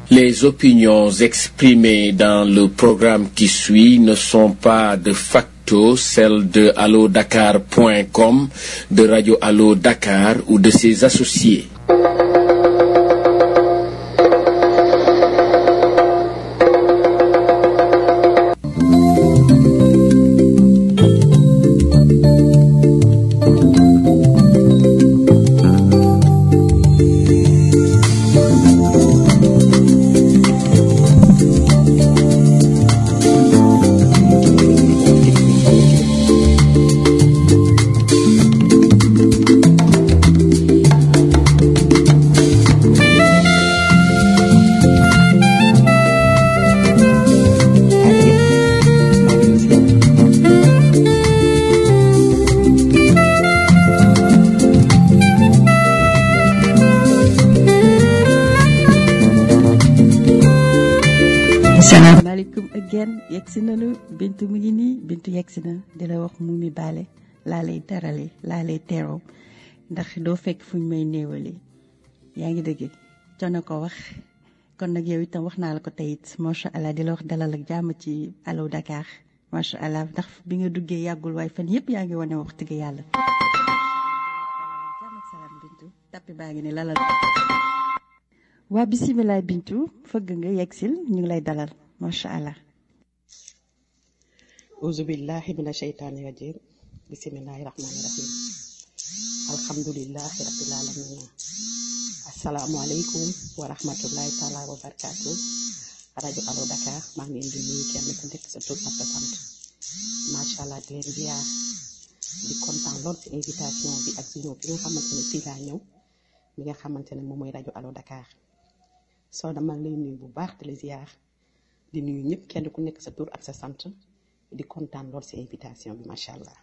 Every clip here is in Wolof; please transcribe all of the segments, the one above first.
Les opinions exprimées dans le programme qui suit ne sont pas de facto celles de allodakar.com, de Radio Allo Dakar ou de ses associés. salaamaaleykum again yegg si nañu bintu mu ngi nii bintu yegg si na di la wax mu mi baale laa lay terale laa lay teeroo ndax doo fekk fu ñu may néewale yaa ngi dëgg coono ko wax kon nag yow itam wax naa la ko tey it macha allah di la wax dalal ak jàmm ci allo Dakar macha allah ndax bi nga duggee yàggul waaye fan yëpp yaa ngi wane wax dëgg yàlla. jàmm ak salaam bintu tappi baa ngi ne lalal. waa bisimilah bintu fëgg nga yegsil ñu ngi lay dalal macha allah. auzu billahi mina sheytaani rajim bisimilahi rahmaani rahim alhamdulilahi rabbil alamin asalaamualeykum wa rahmatullahi taala wa barakaatu rajo Allo Dakar maa ngi leen di nuyu kenn ku nekk sa tur ak sa sant macha allah di leen ziar di kontaan lool ci invitation bi ak si ñëw bi nga xamante ne fii laa ñëw mi nga xamante ne moom mooy rajo Allo Dakar soo dama lay nuyu bu baax di la ziar di nuyu ñëpp kenn ku nekk sa tur ak sa sant di kontaan lool ci invitation bi macha allah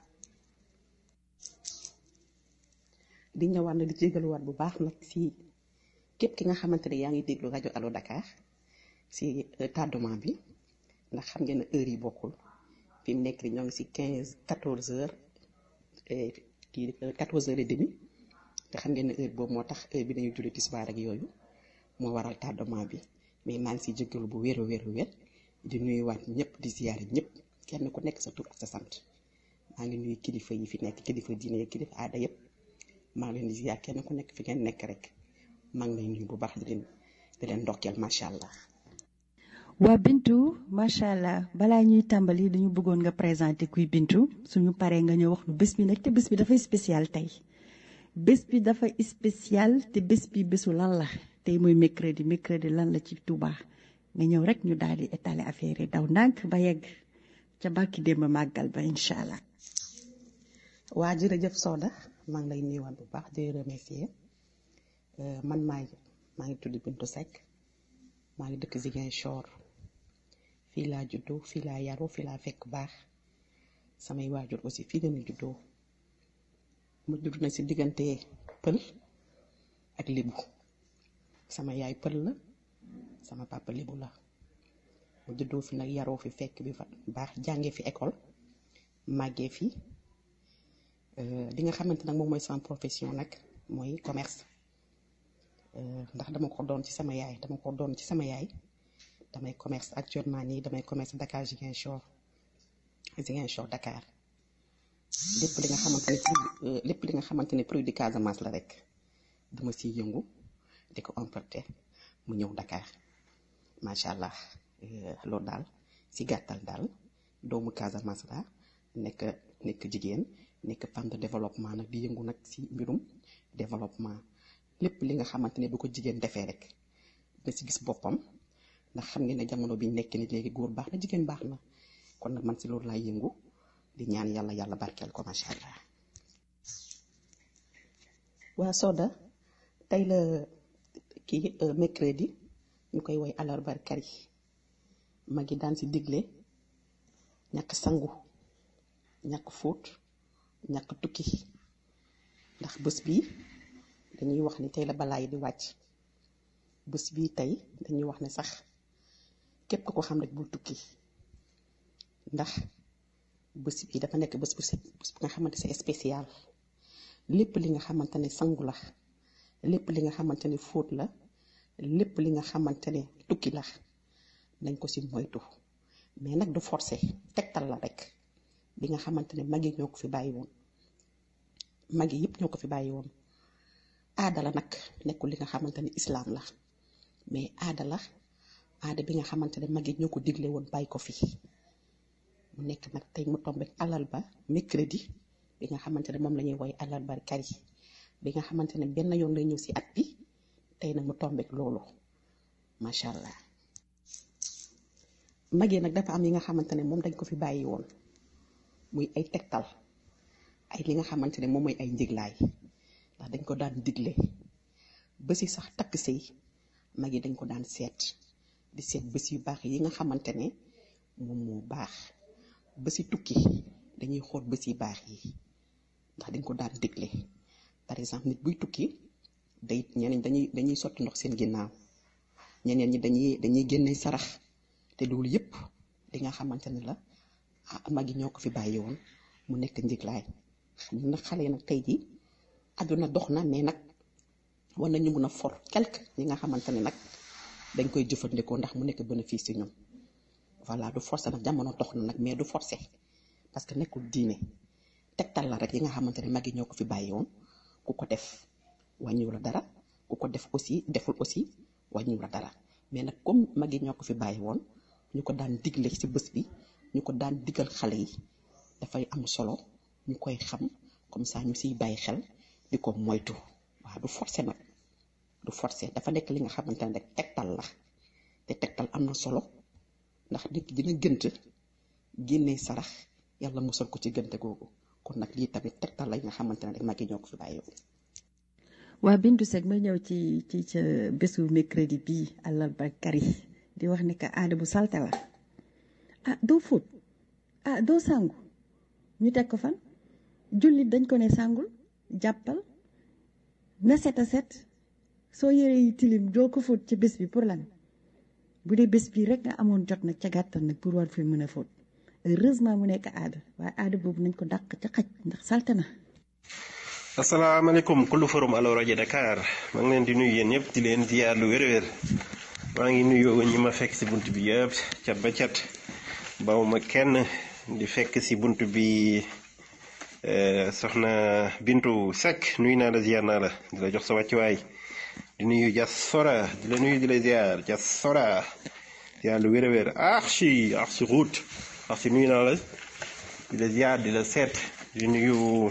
di ñëwaat na di jégaluwaat bu baax nag si képp ki nga xamante ne yaa ngi déglu rajo Allo Dakar si tardement bi ndax xam ngeen ne heure yi bokkul fi mu nekk nii ñoo ngi si quinze quatorze heures kii quatorze heures et demi te xam ngeen ne heure boobu moo tax heure bi dañuy julli tisbaar ak yooyu moo waral tardement bi mais maa ngi siy jégalu bu wér a wér a wér di nuyuwaat ñëpp di ziyaare ñëpp kenn ku nekk sa tur ak sa sant maa ngi nuyu kilifa yi fi nekk kilifa diine yi kilifa aada yëpp maa ngi leen di ziyaar kenn ku nekk fi ngeen nekk rek maa ngi lay nuyu bu baax di leen di leen ndokkeel macha allah. waa Bintu macha allah balaa ñuy tàmbali dañu bëggoon nga présenter kuy Bintu suñu paree nga ñëw wax lu bés bi nag te bés bi dafay spécial tey bés bi dafa spécial te bés bi bésu lan la tey mooy mercredi mercredi lan la ci Touba nga ñëw rek ñu daal di étaler affaire yi daw ndànk ba yegg ca bàkki démb màggal ba incha allah. waa jërëjëf Soda maa ngi lay nuyuwaat bu baax di remercier man maay maa ngi tudd Bintu Seck maa ngi dëkk Ziguinchor fii laa juddoo fii laa yaroo fii laa fekk baax samay waajur aussi fii la ñu juddoo mu judd na si diggante pël ak lébu sama yaay pël la sama papa lébu la mu juddoo fi nag yaroo fi fekk bi fa baax jàngee fi école màggee fi li nga xamante nag moom mooy sama profession nag mooy commerce ndax dama ko doon ci sama yaay dama ko doon ci sama yaay damay commerce actuellement nii damay commerce Dakar Ziguinchor Ziguinchor Dakar lépp li nga xamante ne lépp li nga xamante ne produit Casamance la rek dama siy yëngu di ko importer mu ñëw Dakar macha allah loolu daal si gàttal daal doomu Casamance la nekk nekk jigéen nekk femme de développement nag di yëngu nag si mbirum développement lépp li nga xamante ne bu ko jigéen defee rek na si gis boppam ndax xam ngeen ne jamono bi nekk ni léegi góor baax na jigéen baax na kon nag man si loolu laay yëngu di ñaan yàlla yàlla barkeel ko macha allah. waa Soda tey la kii mercredi ñu koy woy alarba kari ma ngi daan si digle ñàkk sangu ñàkk fóot ñàkk tukki ndax bés bi dañuy wax ni tey la balaa yi di wàcc bés bii tey dañuy wax ne sax képp ku ko xam rek bul tukki ndax bés bi dafa nekk bés bu set bés bu nga xamante c'est spécial lépp li nga xamante ne sangu la lépp li nga xamante ne fóot la lépp li nga xamante ne tukki la nañ ko si moytu mais nag du forcer tegtal la rek bi nga xamante ne mag yi ñoo ko fi bàyyi woon mag yi yëpp ñoo ko fi bàyyi woon aada la nag nekkul li nga xamante ne islaam la mais aada la aada bi nga xamante ne mag yi ñoo ko digle woon bàyyi ko fi mu nekk nag tey mu tombé alal ba mercredi bi nga xamante ne moom la ñuy woy alal ba kari bi nga xamante ne benn yoon lay ñëw si at bi tey nag mu tombé loolu macha allah mag yi nag dafa am yi nga xamante ne moom dañ ko fi bàyyi woon muy ay tegtal ay li nga xamante ne moom mooy ay njëglaay ndax dañ ko daan digle bés yi sax takk sëy mag yi dañ ko daan seet di seet bés yu baax yi nga xamante ne moom moo baax bési tukki dañuy xool bés yu baax yi ndax dañ ko daan digle par exemple nit buy tukki day ñeneen dañuy dañuy sotti ndox seen ginnaaw ñeneen ñi dañuy dañuy génne sarax te loolu yëpp li nga xamante ne la ah mag yi ñoo ko fi bàyyi woon mu nekk njëglaay ñun nag xale yi nag tey jii àdduna dox na mais nag war nañu mun a for quelque ñi nga xamante ne nag dañ koy jëfandikoo ndax mu nekk bénéfice ci ñun voilà du forcer nag jamono dox na nag mais du forcer parce que nekkul diine tegtal la rek yi nga xamante ne mag yi ñoo ko fi bàyyi woon ku ko def wàññiwu la dara ku ko def aussi deful aussi wàññiwu la dara mais nag comme mag yi ñoo ko fi bàyyi woon ñu ko daan digle ci bés bi ñu ko daan digal xale yi dafay am solo ñu koy xam comme ça ñu siy bàyyi xel di ko moytu waaw du forcer nag du forcer dafa nekk li nga xamante ne rek tegtal la te tegtal am na solo ndax nit ki dina gënt génnee sarax yàlla musal ko ci gënte googu kon nag lii tamit tegtal la yi nga xamante ne rek mag yi ñoo ko fi bàyyi woon waa Bintu Seck ma ñëw ci ci ca bésu mercredi bii àllarba kari di wax ne que aada bu salte la ah doo fóot ah doo sangu ñu teg ko fan jullit dañ ko ne sangul jàppal na set a set soo yére yi tilim doo ko fóot ca bés bi pour lan bu dee bés bii rek nga amoon jot nag ca gàttal nag pour war fi mën a fóot heureusement mu nekk aada waaye aada boobu nañ ko dàq ca xaj ndax salte na asalaamaaleykum kullu forum Allo rajo Dakar maa ngi leen di nuyu yéen ñëpp di leen ziar lu wér-wér maa ngi nuyu ñi ma fekk si bunt bi yëpp cat ba cat bawuma kenn di fekk si bunt bi soxna Bintu Seck nuyu naa la ziar naa la di la jox sa wàccuwaay di nuyu Jas Sora di la nuyu di la ziar Jas Sora ziar lu wér-wér ah si ah si route ah si nuyu naa la di la ziar di la seet di nuyu.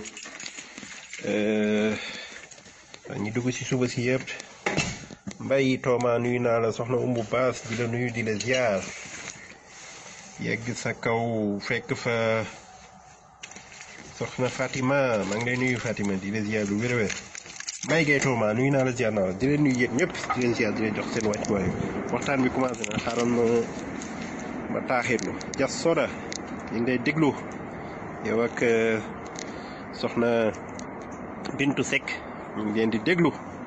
ñi dugg ci suba si yëpp mbay tooma nuyu naa la soxna umbu baas di la nuyu di la ziar yegg sa kaw fekk fa soxna Fatima maa ngi lay nuyu Fatima di la ziar lu wér-wér mbay gay tooma nuyu naa la ziar naa la di leen nuyu yéen ñëpp di leen ziar di leen jox seen wàccuwaay waxtaan bi commencé na xaaral ma ma taaxirlu jas soda ñu ngi lay déglu yow ak soxna Bintu Seck ñu ngi leen di déglu.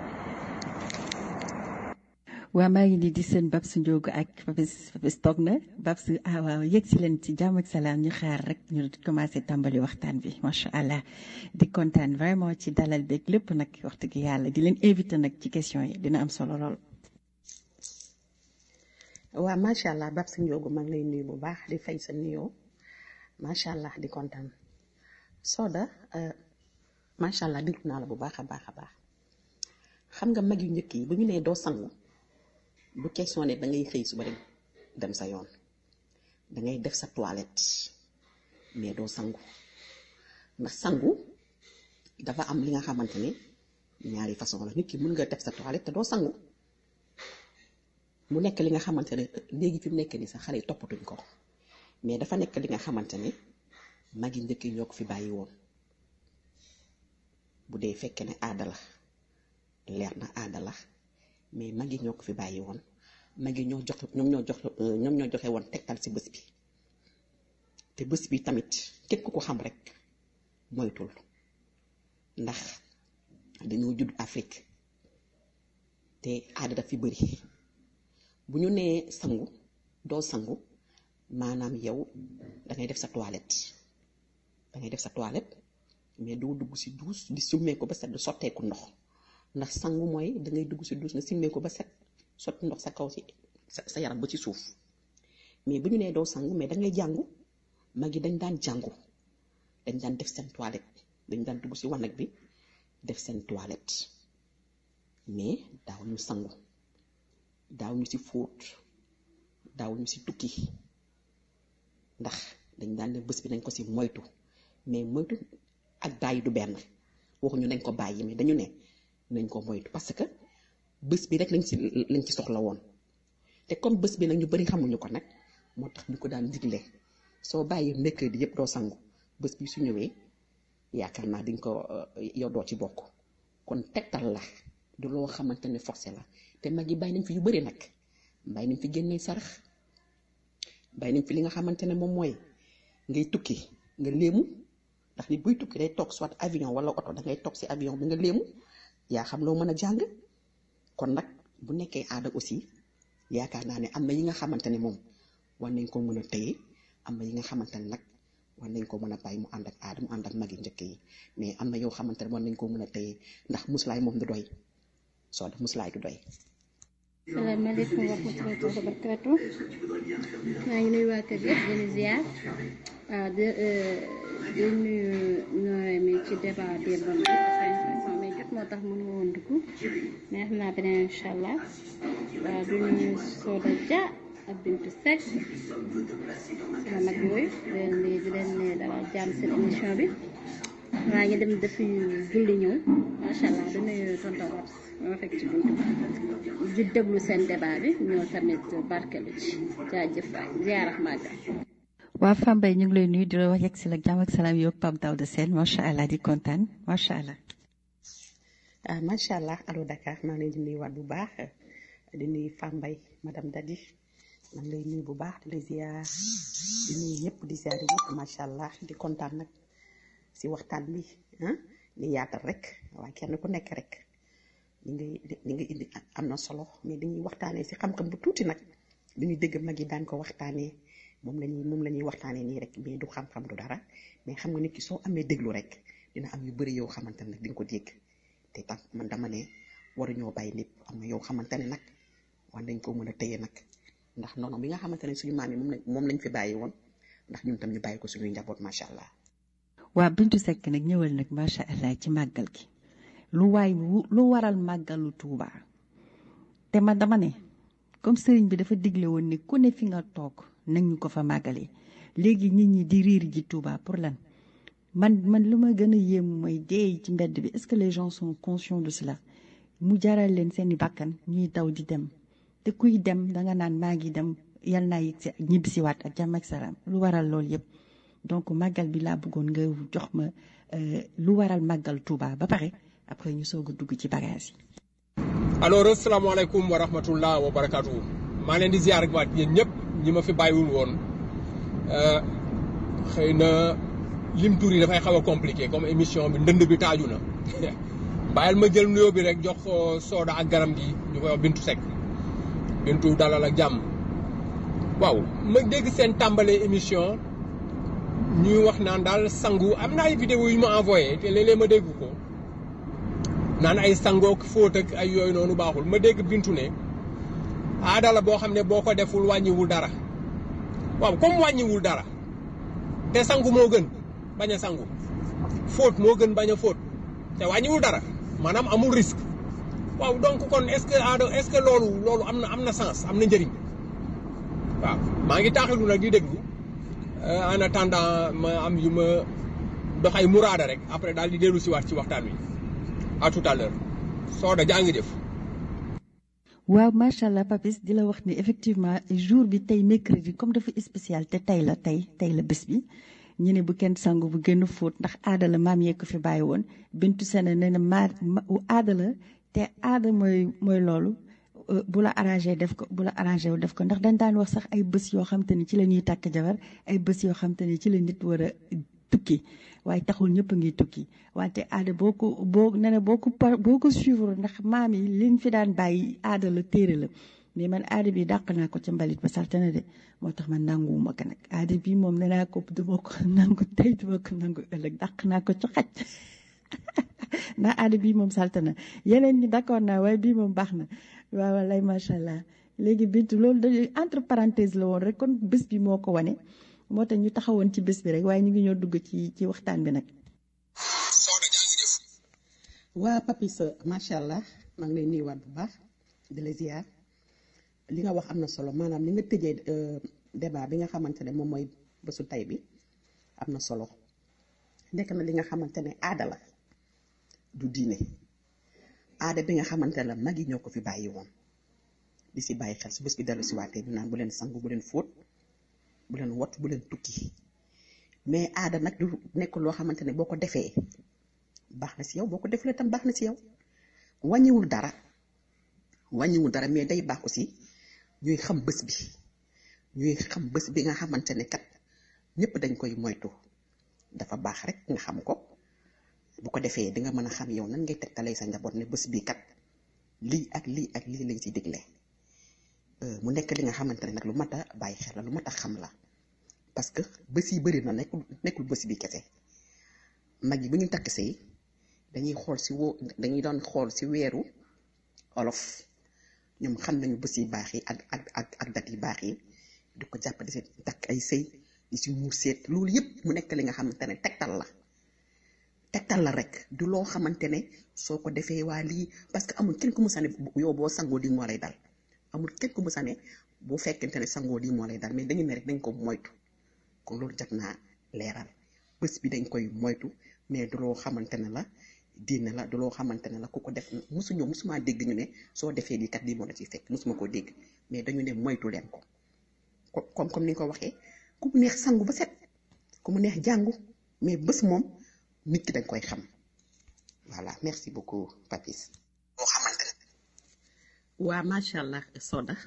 waa maa ngi nii di seen Babs Ndiogo ak Babs Babs toog na Babs ah waaw yegg si leen ci jàmm ak salaam ñu xaar rek ñu commencé tàmbali waxtaan bi macha allah di kontaan vraiment ci dalal beeg lépp nag wax dëgg yàlla di leen invité nag ci question yi dina am solo lool. waaw macha allah Babs Ndiogo maa ngi lay nuyu bu baax di fay sa nuyoo macha allah di kontaan Soda. macha allah déglu naa la bu baax a baax a baax xam nga mag yu njëkk yi bu ñu nee doo sangu du question ne da ngay xëy suba rek dem sa yoon da ngay def sa toilette mais doo sangu ndax sangu dafa am li nga xamante ne ñaari façon la nit ki mën nga def sa toilette te doo sangu mu nekk li nga xamante ne léegi fi mu nekk nii sax xale yi toppatuñ ko mais dafa nekk li nga xamante ne mag yi njëkk yi ñoo ko fi bàyyi woon. bu dee fekkee ne aada la leer na aada la mais mag yi ñoo ko fi bàyyi woon mag yi ñoo jox ñoom ñoo jox ñoom ñoo joxe woon tegtal ci bés bi te bés bi tamit képp ku ko xam rek moytul ndax dañoo judd Afrique te aada daf fi bëri bu ñu nee sangu doo sangu maanaam yow dangay def sa toilette dangay def sa toilette mais doo dugg ci duus di summee ko ba set di sotteeku ndox ndax sangu mooy dangay dugg ci duus nga simmee ko ba set sotti ndox sa kaw si sa sa yaram ba ci suuf mais bu ñu nee doo sangu mais da ngay jàngu mag yi dañ daan jàngu dañ daan def seen toilette dañ daan dugg si wanag bi def seen toilette mais daaw ñu sangu daaw ñu si fóot daaw ñu si tukki ndax dañ daan ne bés bi nañ ko si moytu mais moytu ak bàyyi du benn waxuñu nañ ko bàyyi mais dañu ne nañ ko moytu parce que bés bi rek lañ ci lañ ci soxla woon te comme bés bi nag ñu bari xamuñu ko nag moo tax ñu ko daan digle soo bàyyi mercredi yëpp doo sangu bés bi su ñëwee yaakaar naa diñ ko yow doo ci bokk kon tegtal la du loo xamante ne forcé la te mag yi bàyyi nañ fi yu bari nag bàyyi nañ fi génnee sarax bàyyi nañ fi li nga xamante ne moom mooy ngay tukki nga léemu ndax nit buy tukki day toog soit avion wala oto da ngay toog si avion bi nga léemu yaa xam loo mën a jàng kon nag bu nekkee aada aussi yaakaar naa ne am na yi nga xamante ne moom war nañ ko mën a téye am na yi nga xamante ne nag war nañ ko mën a bàyyi mu ànd ak aada mu ànd ak mag yi njëkk yi mais am na yoo xamante ne war nañ ko mën a téye ndax muslaay moom du doy soo def muslaay du doy. salaamaaleykum wa rahmatullahi wa barakaatu maa ngi nuyu waa kër gi di leen ziar waaw di di nuyu ñooy mi ci débat démb bi dafa mais jot moo tax mënu woon dugg mais xam naa beneen incha allah waaw di nuyu Soda Dia ak Bintu Seck sama mag yooyu di leen di di leen ne dara jàmm seen émission bi maa ngi dem defi julli ñëw macha allah di nuyu tonton Babs ma fekk ci buntu di déglu seen débat bi ñoo tamit barkelu ci jaajëf waay ziarax màggal waa Fambaye ñu ngi lay nuyu di la wax yegg si la jàmm ak salaam yow Pape Daouda Sène macha allah di kontaan macha allah. ah macha allah allo Dakar maa ngi leen di nuyuwaat bu baax di nuyu Fambaye madame Dadi maa ngi lay nuyu bu baax di la ziar di nuyu ñëpp di ziar ñëpp macha allah di kontaan nag si waxtaan bi ah di yaatal rek waaye kenn ku nekk rek. li ngay li nga indi am na solo mais dañuy waxtaanee si xam-xam bu tuuti nag li ñuy dégg mag yi daan ko waxtaanee moom la ñuy moom la ñuy waxtaanee nii rek mais du xam-xam du dara mais xam nga nit ki soo amee déglu rek dina am yu bëri yow xamante ne nag di nga ko dégg te tam man dama ne waruñoo bàyyi lépp am na yow xamante ne nag war nañ ko mën a téye nag ndax noonu bi nga xamante ne suñu maam yi moom lañ moom lañ fi bàyyi woon ndax ñun tam ñu bàyyi ko suñuy njaboot macha allah. waa Bintu Seck nag ñëwal nag macha allah ci màggal gi. lu waay lu waral màggalu Tuuba te man dama ne comme sëriñ bi dafa digle woon ne ku ne fi nga toog nañu ko fa màggalee léegi nit ñi di riir ji Tuuba pour lan man man lu ma gën a yéem mooy dee ci mbedd bi est-ce que les gens sont conscients de cela mu jaral leen seeni bakkan ñuy daw di dem te kuy dem danga naan maa ngi dem yal naa yegg si ñibbisiwaat ak jàmm ak salaam lu waral loolu yëpp donc màggal bi laa bëggoon nga jox ma lu waral màggal Tuuba ba pare après ñu soog a dugg ci bagage yi. alors asalaamaaleykum wa rahmatullah wa barakaatu maa leen di ziar ak waat yéen ñëpp ñi ma fi bàyyiwul woon xëy na lim tur yi dafay xaw a compliqué comme émission bi ndënd bi taaju na bàyyil ma jël nuyoo bi rek jox ko sooda ak garam gi ñu koy wax Bintu Seck Bintu dalal ak jàmm waaw ma dégg seen tàmbalee émission ñuy wax naan daal sangu am na ay vidéo yu ma envoyé te léeg-léeg ma dégg ko. naan ay sangook fóot ak ay yooyu noonu baaxul ma dégg bintu ne aada la boo xam ne boo ko deful wàññiwul dara waaw comme wàññiwul dara te sangu moo gën bañ a sangu fóot moo gën bañ a fóot te wàññiwul dara maanaam amul risque waaw donc kon est-ce que aada est-ce que loolu loolu am na am na sens am na njëriñ waaw maa ngi taaxilu nag di déglu en attendant ma am yu ma dox ay muraada rek après daal di dellu si waat ci waxtaan wi à tout à l'heure Soda jaa ngi def. waaw macha allah Papis di la wax ni effectivement jour bi tey mercredi comme dafa spécial te tey la tey tey la bés bi ñu ne bu kenn sangu bu gën a fóot ndax aada la maam yee ko fi bàyyi woon bintu sene nee na maa aada la te aada mooy mooy loolu bu la arrangé def ko bu la arrangé wu def ko ndax dañ daan wax sax ay bés yoo xam te ni ci la ñuy takk jabar ay bés yoo xam te ni ci la nit war a tukki waaye taxul ñëpp a ngi tukki wante aada boo ko boo nee na boo ko boo ko suivre ndax maam yi liñ fi daan bàyyi aada la téere la mais man aada bi dàq naa ko ca mbalit ba salte na de moo tax man nanguwuma ko nag aada bi moom nee naa ko duma ko nangu tey duma ko nangu ëllëg dàq naa ko ci xaj ndax aada bii moom salte na yeneen ñi d'accord naa waaye bii moom baax na waaw wallaay macha allah léegi bintu loolu da entre parenthèse la woon rek kon bés bi moo ko wane moo tax ñu taxawoon ci bés bi rek waaye ñu ngi ñoo dugg ci ci waxtaan bi nag. waa papis macha allah maa ngi lay nuyuwaat bu baax di la ziar li nga wax am na solo maanaam li nga tëjee débat bi nga xamante ne moom mooy bésu tay bi am na solo nekk na li nga xamante ne aada la du diine aada bi nga xamante ne la mag yi ñoo ko fi bàyyi woon di si bàyyi xel su bés bi dellu si waatee ñu naan bu leen sangu bu leen fóot bu leen wot bu leen tukki mais aada nag du nekk loo xamante ne boo ko defee baax na si yow boo ko defulee tam baax na si yow wàññiwul dara wàññiwul dara mais day baax aussi ñuy xam bés bi ñuy xam bés bi nga xamante ne kat ñëpp dañ koy moytu dafa baax rek nga xam ko bu ko defee di nga mën a xam yow nan ngay tegtalee sa njaboot ne bés bi kat lii ak lii ak lii lañ si digle mu nekk li nga xamante ne nag lu mat a bàyyi xel la lu mat a xam la parce que bés yi bëri na nekkul nekkul bés bi kese mag yi bu ñu takk sëy dañuy xool si woo dañuy doon xool si weeru olof ñoom xam nañu bés yi baax yi ak ak ak ak dat yi baax yi di ko jàpp di si takk ay sëy di si muur seet loolu yëpp mu nekk li nga xamante ne tegtal la tegtal la rek du loo xamante ne soo ko defee waa lii parce que amul kenn ku mu sane yow boo sangoo di moo lay dal amul kenn ku mu sane bu fekkente ne sangoo di moo lay dal mais dañu ne rek dañ ko moytu kon loolu jot naa leeral bés bi dañ koy moytu mais du loo xamante ne la diine la du loo xamante ne la ku ko def musuñu musuma dégg ñu ne soo defee lii kat lii moo la ciy fekk musuma koo dégg mais dañu ne moytu leen ko comme comme ni nga ko waxee ku mu neex sangu ba set ku mu neex jàngu mais bés moom nit ki dañ koy xam voilà merci beaucoup Papis. moo xamante ne. waa macha allah Soda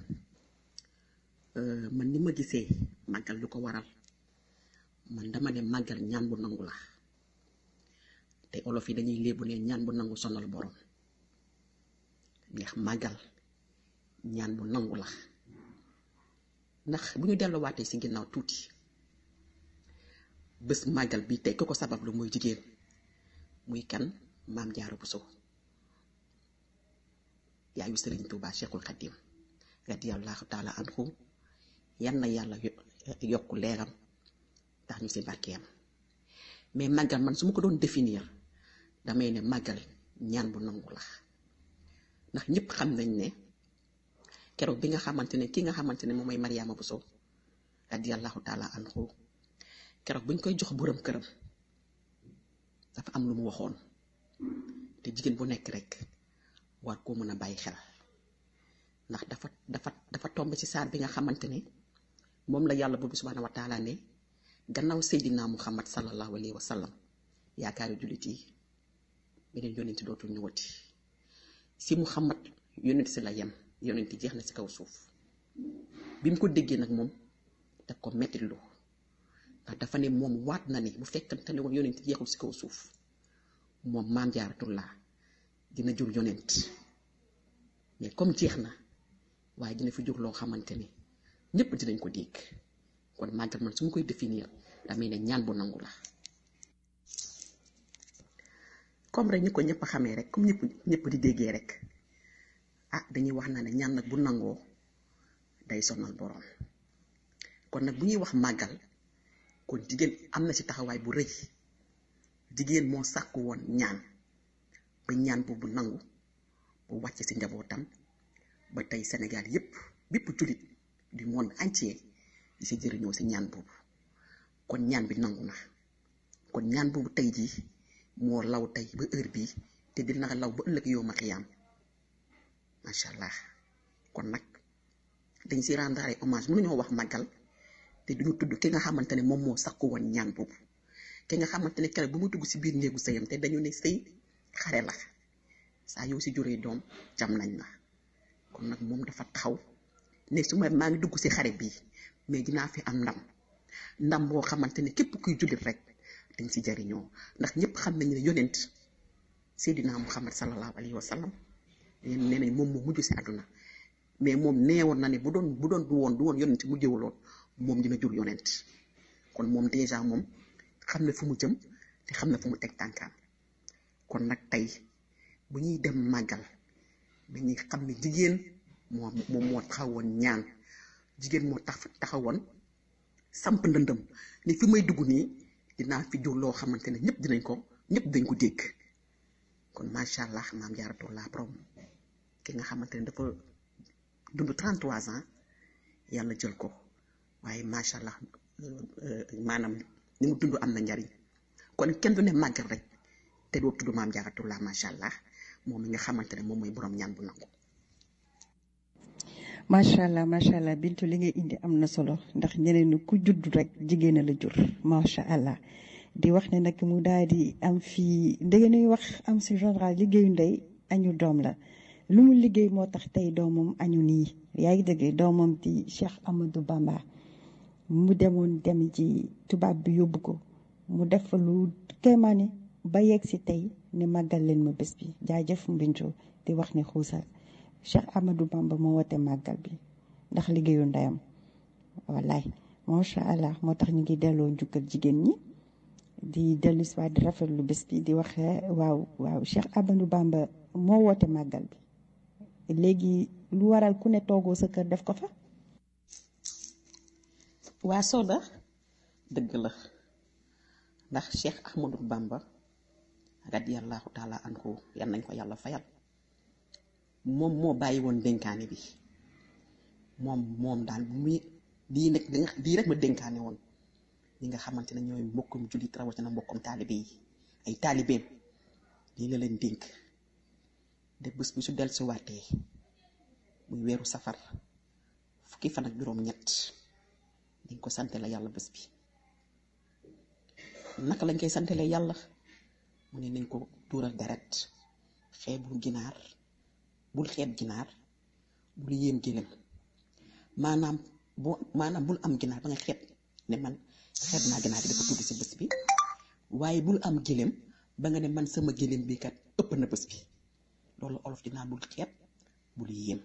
man ni ma gisee màggal lu ko waral man dama ne màggal ñaan bu nangu la te olof yi dañuy léebu ne ñaan bu nangu sonal borom ndax màggal ñaan bu nangu la ndax bu ñu delluwaatee ci ginnaaw tuuti bés màggal bi tey ku ko sabab lu muy jigéen muy kan maam Jaara Buso yaayu Sëriñ Tuubaa Cheikhul Xadim radiyallahu taala anhu yan na yàlla yokk leeram tax ñu ci barkeem mais màggal man su ma ko doon définir damay ne màggal ñaan bu nangu la ndax ñëpp xam nañ ne keroog bi nga xamante ne ki nga xamante ne moom mooy Mariama Buso radiyallahu taala anhu keroog bu ñu koy jox borom këram dafa am lu mu waxoon te jigéen bu nekk rek war koo mën a bàyyi xel ndax dafa dafa dafa tomb ci saar bi nga xamante ne moom la yàlla boobu subhaanahu wa taala ne gannaaw seydinaa muhammad sallallahu alayhi wa sallam yaakaari jullit yi beneen yonent dootul ñëwati si muhammad yonent si la yem yonent jeex na si kaw suuf bi mu ko déggee nag moom daf ko mettit lu ndax dafa ne moom waat na ne bu fekkante ne woon yonent jeexul si kaw suuf moom maam jaaratullaa dina jur yonent mais comme jeex na waaye dina fi jur loo xamante ne ñëpp dinañ ko dégg kon màggal man su ma koy définir damay ne ñaan bu nangu la comme rek ñu ko ñëpp xamee rek comme ñëpp ñëpp di déggee rek ah dañuy wax na ne ñaan nag bu nangoo day sonal boroom kon nag bu ñuy wax màggal kon jigéen am na ci taxawaay bu rëy jigéen moo sàkku woon ñaan ba ñaan boobu nangu bu wàcc ci njabootam ba tey Sénégal yépp bépp jullit du monde entier di si jëriñoo si ñaan boobu kon ñaan bi nangu na kon ñaan boobu tey jii moo law tey ba heure bii te dina law ba ëllëg yow ma xiyaam macha allah kon nag dañ si rendre ay hommage mënuñoo wax màggal te duñu tudd ki nga xamante ne moom moo sakku woon ñaan boobu ki nga xamante ne keroog bu mu dugg si biir néegu sëyam te dañu ne sëy xare la saa yow si juree doom jam nañ la kon nag moom dafa taxaw ne su ma maa ngi dugg si xare bii mais dinaa fi am ndam ndam boo xamante ne képp kuy jullit rek dañ si jariñoo ndax ñëpp xam nañu ne yonent Seydina Muhammad sallallahu alayhi wa sallam nee nañ moom moo mujj si àdduna mais moom neewoon na ne bu doon bu doon du woon du woon yonent mujjewuloon moom dina jur yonent kon moom déjà moom xam na fu mu jëm te xam na fu mu teg tànkaam kon nag tey bu ñuy dem màggal dañuy xam ne jigéen moo moom moo taxawoon ñaan jigéen moo tax taxawoon samp ndëndëm ni fi may dugg nii dinaa fi jur loo xamante ne ñëpp dinañ ko ñëpp dañ ko dégg kon macha allah maam jaaratullah borom ki nga xamante ne dafa dund 33 ans yàlla jël ko waaye macha allah maanaam ni mu dund am na njariñ kon kenn du ne màggal rek te doo tudd maam jaaratullah macha allah moom mi nga xamante ne moom mooy borom ñaan bu nangu. macha allah macha allah bintu li nga indi am na solo ndax ñeneen ku judd rek jigéen a la jur macha allah di wax ne nag mu daal di am fii ndege nuy wax am si général liggéeyu ndey añu doom la lu mu liggéey moo tax tey doomam añu nii yaa ngi dëgg doomam di Cheikh Amadou Bamba mu demoon dem ci tubaab bi yóbbu ko mu def fa lu kéemaane ba yegg si tey ne màggal leen ma bés bi jaajëf mbintu di wax ne xuusal Cheikh Amadou Bamba moo wote màggal bi ndax liggéeyu ndeyam wallaay macha allah moo tax ñu ngi delloo njukkal jigéen ñi di dellu si waat di rafetlu bés bi di wax waaw waaw Cheikh Amadou Bamba moo woote màggal bi léegi lu waral ku ne toogoo sa kër def ko fa. waa Soda dëgg la ndax Cheikh Ahmadou Bamba radiyallahu taala anhu yan nañ ko yàlla fayal moom moo bàyyi woon dénkaane bi moom moom daal bu muy lii nag lii rek ma dénkaane woon ñi nga xamante ne ñooy mbokkum jullit rawatina mbokkum taalibe yi ay taalibeem lii la leen dénk de bés bi su dellusiwaatee muy weeru safar fukki fan ak juróom-ñett dañ ko sante la yàlla bés bi naka lañ koy santele yàlla mu ne nañ ko tuural deret xeebul ginaar bul xeeb ginaar bul yéem gëlëm maanaam boo maanaam bul am ginaar ba nga xeeb ne man xeeb naa ginaar gi dafa tudd si bés bi waaye bul am gëlëm ba nga ne man sama gëlëm bi kat ëpp na bés bi loolu olof dinaa bul xeeb bul yéem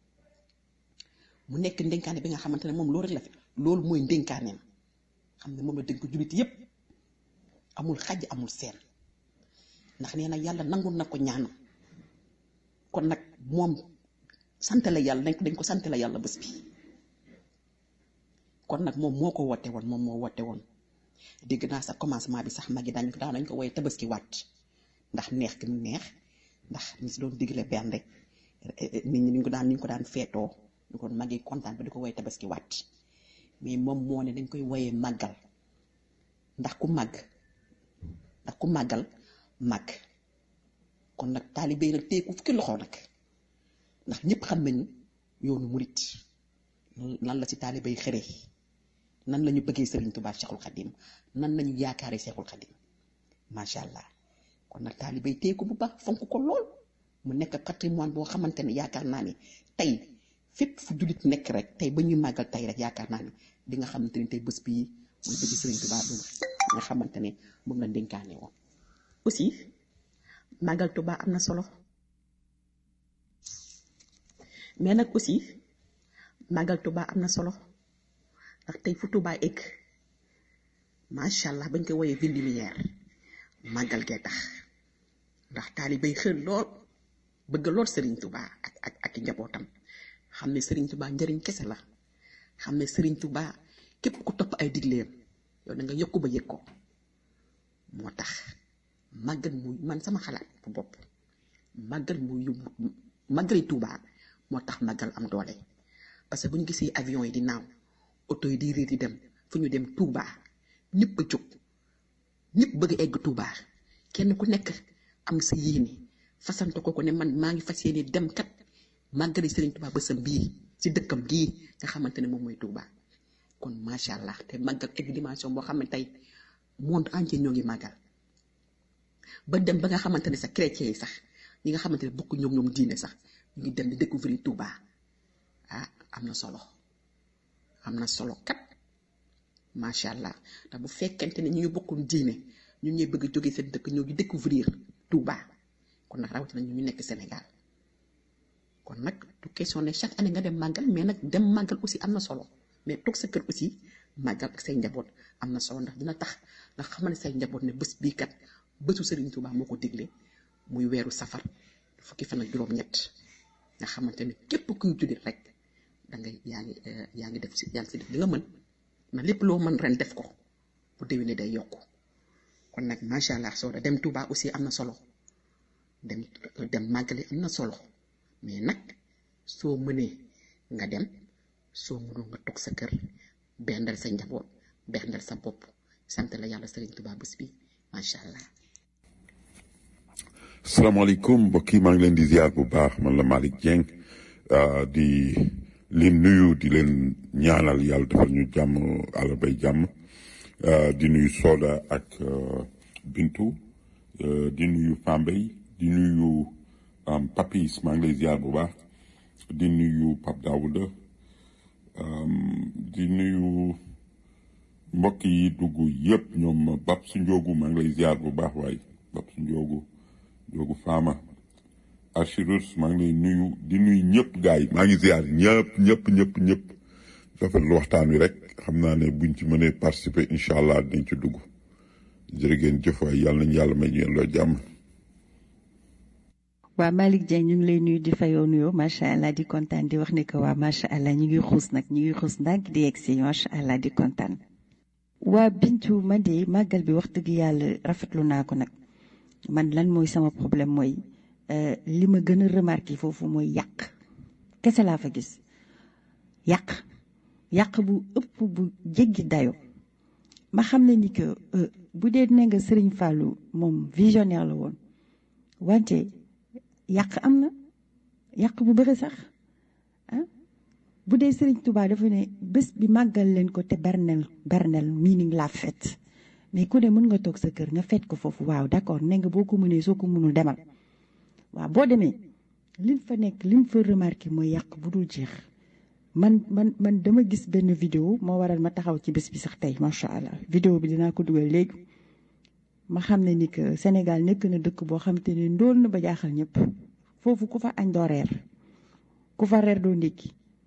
mu nekk ndénkaane bi nga xamante ne moom loolu rek la fi loolu mooy ndénkaaneem xam ne moom la dénk ko jullit yépp amul xaj amul seen ndax nee na yàlla nangul na ko ñaanam kon nag moom sant la yàlla dañ ko dañ ko sant la yàlla bés bi kon nag moom moo ko woote woon moom moo woote woon dégg naa sa commencement bi sax magi dañ ko daan nañ ko woye tabaski waat ndax neex gi mu neex ndax ñi si doon digle benn rek nit ñi ñu ko daan ñu ko daan feetoo ñu ko magi kontaan ba di ko woye tabaski waat mais moom moo ne dañ koy woyee màggal ndax ku màgg ndax ku màggal màgg kon nag taalibe yi nag téye ko fukki loxo nag ndax ñëpp xam nañu yoonu murit nan la si taalibe yi xëree nan la ñu bëggee Serigne Touba Cheikhul Khadim nan la ñu yaakaaree Cheikhul Khadim macha allah kon nag taalibe yi téye ko bu baax fonk ko lool mu nekk patrimoine boo xamante ne yaakaar naa ne tey fépp fu jullit nekk rek tey ba ñuy màggal tey rek yaakaar naa ne di nga xamante ni tey bés bii mooy bëgg Serigne Touba bu nga xamante ne moom la dénkaane woon aussi màggal Touba am na solo mais nag aussi màggal Touba am na solo ndax tey fu Touba egg macha allah bañ ko woyee ville lumière màggal gee tax ndax taalibe yi xër lool bëgg lool Serigne Touba ak ak ak i njabootam xam ne Serigne Touba njëriñ kese la xam ne Serigne Touba képp ku topp ay digleem yow da nga yokku ba yëg ko moo tax màggal muy man sama xalaat bu bopp màggal muy yóbbu màggali Touba moo tax màggal am doole parce que bu ñu gisee avion yi di naaw oto yi di riir di dem fu ñu dem Touba ñëpp a jóg ñëpp bëgg egg Touba kenn ku nekk am sa yéene fasante ko ko ne man maa ngi fas yéene dem kat màggali Serigne Touba bësam bii si dëkkam gii nga xamante ne moom mooy Touba kon macha allah te màggal egg dimension boo xam ne tey monde entier ñoo ngi màggal ba dem ba nga xamante ne sax chrétien yi sax ñi nga xamante ne bokk ñoom ñoom diine sax ñu ngi dem di découvrir Touba ah am na solo am na solo kat macha allah ndax bu fekkente ne ñu ngi bokkoon diine ñu ñuy bëgg a jógee seen dëkk ñoo ngi découvrir Touba kon nag rawatina ñu ñu nekk Sénégal kon nag du question ne chaque année nga dem màggal mais nag dem màggal aussi am na solo mais toog sa kër aussi màggal ak say njaboot am na solo ndax dina tax nga xamal ne say njaboot ne bés bii kat bésu Serigne Touba moo ko digle muy weeru safar fukki fan ak juróom-ñett nga xamante ne képp kuy jullit rek da ngay yaa ngi yaa ngi def si yaa ngi si def li nga mën na lépp loo mën ren def ko bu déwénee day yokku kon nag macha allah soo dem Touba aussi am na solo dem dem màggali am na solo mais nag soo mënee nga dem soo mënul nga toog sa kër bendal sa njaboot bendal sa bopp sant la yàlla Serigne Touba bés bi macha allah. salaamaaleykum mbokk yi maa ngi leen di ziar bu baax man la Malick Dieng di leen nuyu di leen ñaanal yàlla defal ñu jàmm àllarbay jàmm di nuyu Soda ak Bintu di nuyu Pambay di nuyu Papis maa ngi lay ziar bu baax di nuyu Pape Daouda di nuyu mbokk yi dugg yëpp ñoom Bab su Njoogu maa ngi lay ziar bu baax waaye Bab su Njoogu Njoogu Faama Achirus maa ngi lay nuyu di nuyu ñëpp gars yi maa ngi ziar ñëpp ñëpp ñëpp ñëpp rafetlu waxtaan wi rek xam naa ne buñ ci mënee participer incha allah dinañ ci dugg jërë ngeen jëf waay yàlla nañu yàlla may ñu loo jàmm. waa Malick Dieng ñu ngi lay nuyu di fayoo nuyoo macha allah di kontaan di wax ne que waa macha allah ñu ngi xuus nag ñu ngi xuus ndànk di egg si macha allah di kontaan. waa Bintu man de màggal bi wax dëgg yàlla rafetlu naa ko nag man lan mooy sama problème mooy li ma gën a remarqué foofu mooy yàq kese laa fa gis yàq yàq bu ëpp bu jéggi dayo ma xam ne ni que bu dee ne nga Serigne Fallou moom visionnaire la woon wante yàq am na yàq bu bëri sax ah bu dee Serigne Touba dafa ne bés bi màggal leen ko te bernel bernel meaning la fête mais ku ne mën nga toog sa kër nga fête ko foofu waaw d'accord ne nga boo ko mënee soo ko mënul demal waaw boo demee lim fa nekk lim fa remarqué mooy yàq bu dul jeex man man man dama gis benn vidéo moo waral ma taxaw ci bés bi sax tey macha allah vidéo bi dinaa ko dugal léegi ma xam ne ni que Sénégal nekk na dëkk boo xam te ne ndóol na ba jaaxal ñëpp foofu ku fa añ doo reer ku fa reer doo ndékki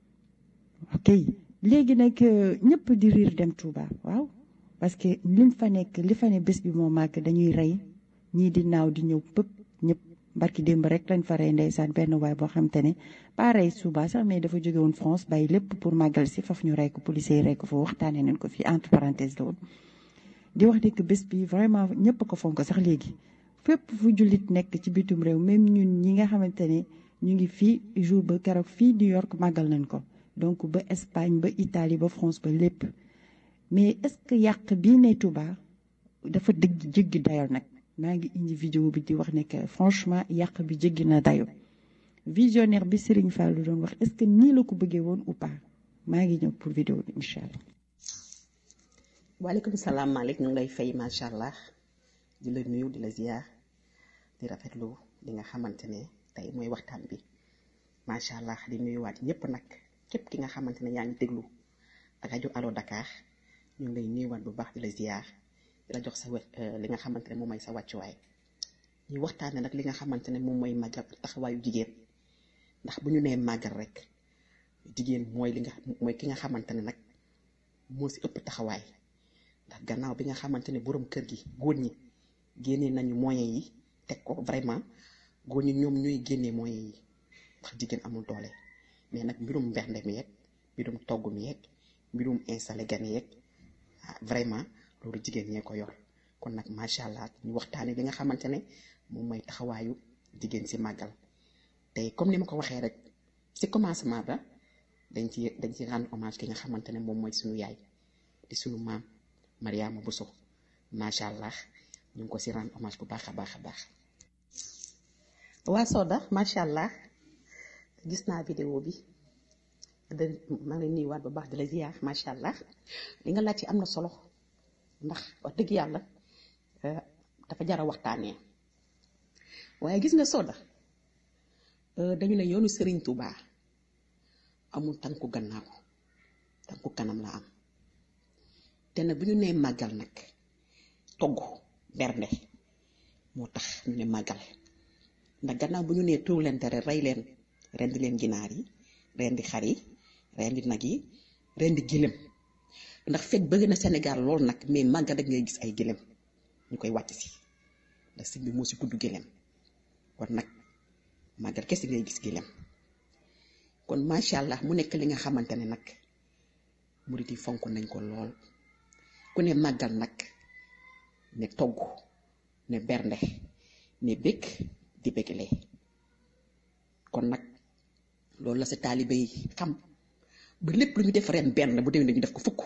ok léegi nag ñëpp di riir dem Touba waaw parce que lim fa nekk li fa ne bés bi moo màgg dañuy rey ñii di naaw di ñëw pëpp ñëpp barki démb rek lañ fa rey ndeysaan benn waay boo xam te ne pas rey suba sax mais dafa jóge woon France bàyyi lépp pour màggal si faf ñu rey ko policier yi rey ko fa waxtaanee nañ ko fii entre parenthèse la woon di wax ne que bés bi vraiment ñëpp ko fonk sax léegi fépp fu jullit nekk ci bitum réew même ñun ñi nga xamante ne ñu ngi fii jour ba keroog fii New York màggal nañ ko donc ba Espagne ba Italie ba France ba lépp mais est-ce que yàq bii ne Touba dafa dëgg jéggi dayo nag maa ngi indi vidéo bi di wax ne que franchement yàq bi jéggi na dayo visionnaire bi Serigne Fallou doon wax est-ce que nii la ko bëggee woon ou pas maa ngi ñëw pour vidéo bi incha allah. waaleykum salaam Malick ñu ngi lay fay macha allah di la nuyu di la ziar di rafetlu li nga xamante ne tey mooy waxtaan bi macha allah di nuyuwaat ñëpp nag képp ki nga xamante ne yaa ngi déglu ak rajo Allo Dakar ñu ngi lay nuyuwaat bu baax di la ziar di la jox sa li nga xamante ne moom mooy sa wàccuwaay ñuy waxtaanee nag li nga xamante ne moom mooy màggal taxawaayu jigéen ndax bu ñu nee màggal rek jigéen mooy li nga mooy ki nga xamante ne nag moo si ëpp taxawaay. ndax gannaaw bi nga xamante ne borom kër gi góor ñi génnee nañu moyens yi teg ko vraiment góor ñi ñoom ñooy génnee moyens yi ndax jigéen amul doole mais nag mbirum mbernde mi yeeg mbirum togg mi yeeg mbirum installé gan yeeg vraiment loolu jigéen ñee ko yor kon nag macha allah ñu waxtaanee li nga xamante ne moom mooy taxawaayu jigéen si màggal te comme ni ma ko waxee rek si commencement ba dañ ci dañ ci rendre hommage ki nga xamante ne moom mooy suñu yaay di suñu maam. Mariama Bousso macha allah ñu ngi ko si rendre hommage bu baax a baax a baax waa Soda macha allah gis naa vidéo bi de maa ngi nuyuwaat bu baax di la ziar macha allah li nga laaj ci am na solo ndax wax dëgg yàlla dafa jar a waxtaanee waaye gis nga Soda dañu ne yoonu Serigne Touba amul tànku gannaaw tànku kanam la am. te nag bu ñu nee màggal nag togg bernde moo tax ñu ne màggal ndax gannaaw bu ñu nee tuur leen tere rey leen rendi leen ginaar yi rendi xar yi rendi nag yi rendi gëlëm ndax fekk bëgg na Sénégal lool nag mais màggal rek ngay gis ay gëlëm ñu koy wàcc si ndax sëñ bi moo si tudd gëlëm kon nag màggal kese ngay gis gëlëm kon macha allah mu nekk li nga xamante ne nag murit yi fonk nañ ko lool ku ne màggal nag ne togg ne bernde ne bëgg di bëggale kon nag loolu la sa taalibe yi xam ba lépp lu ñu def ren benn bu déwénee ñu def ko fukk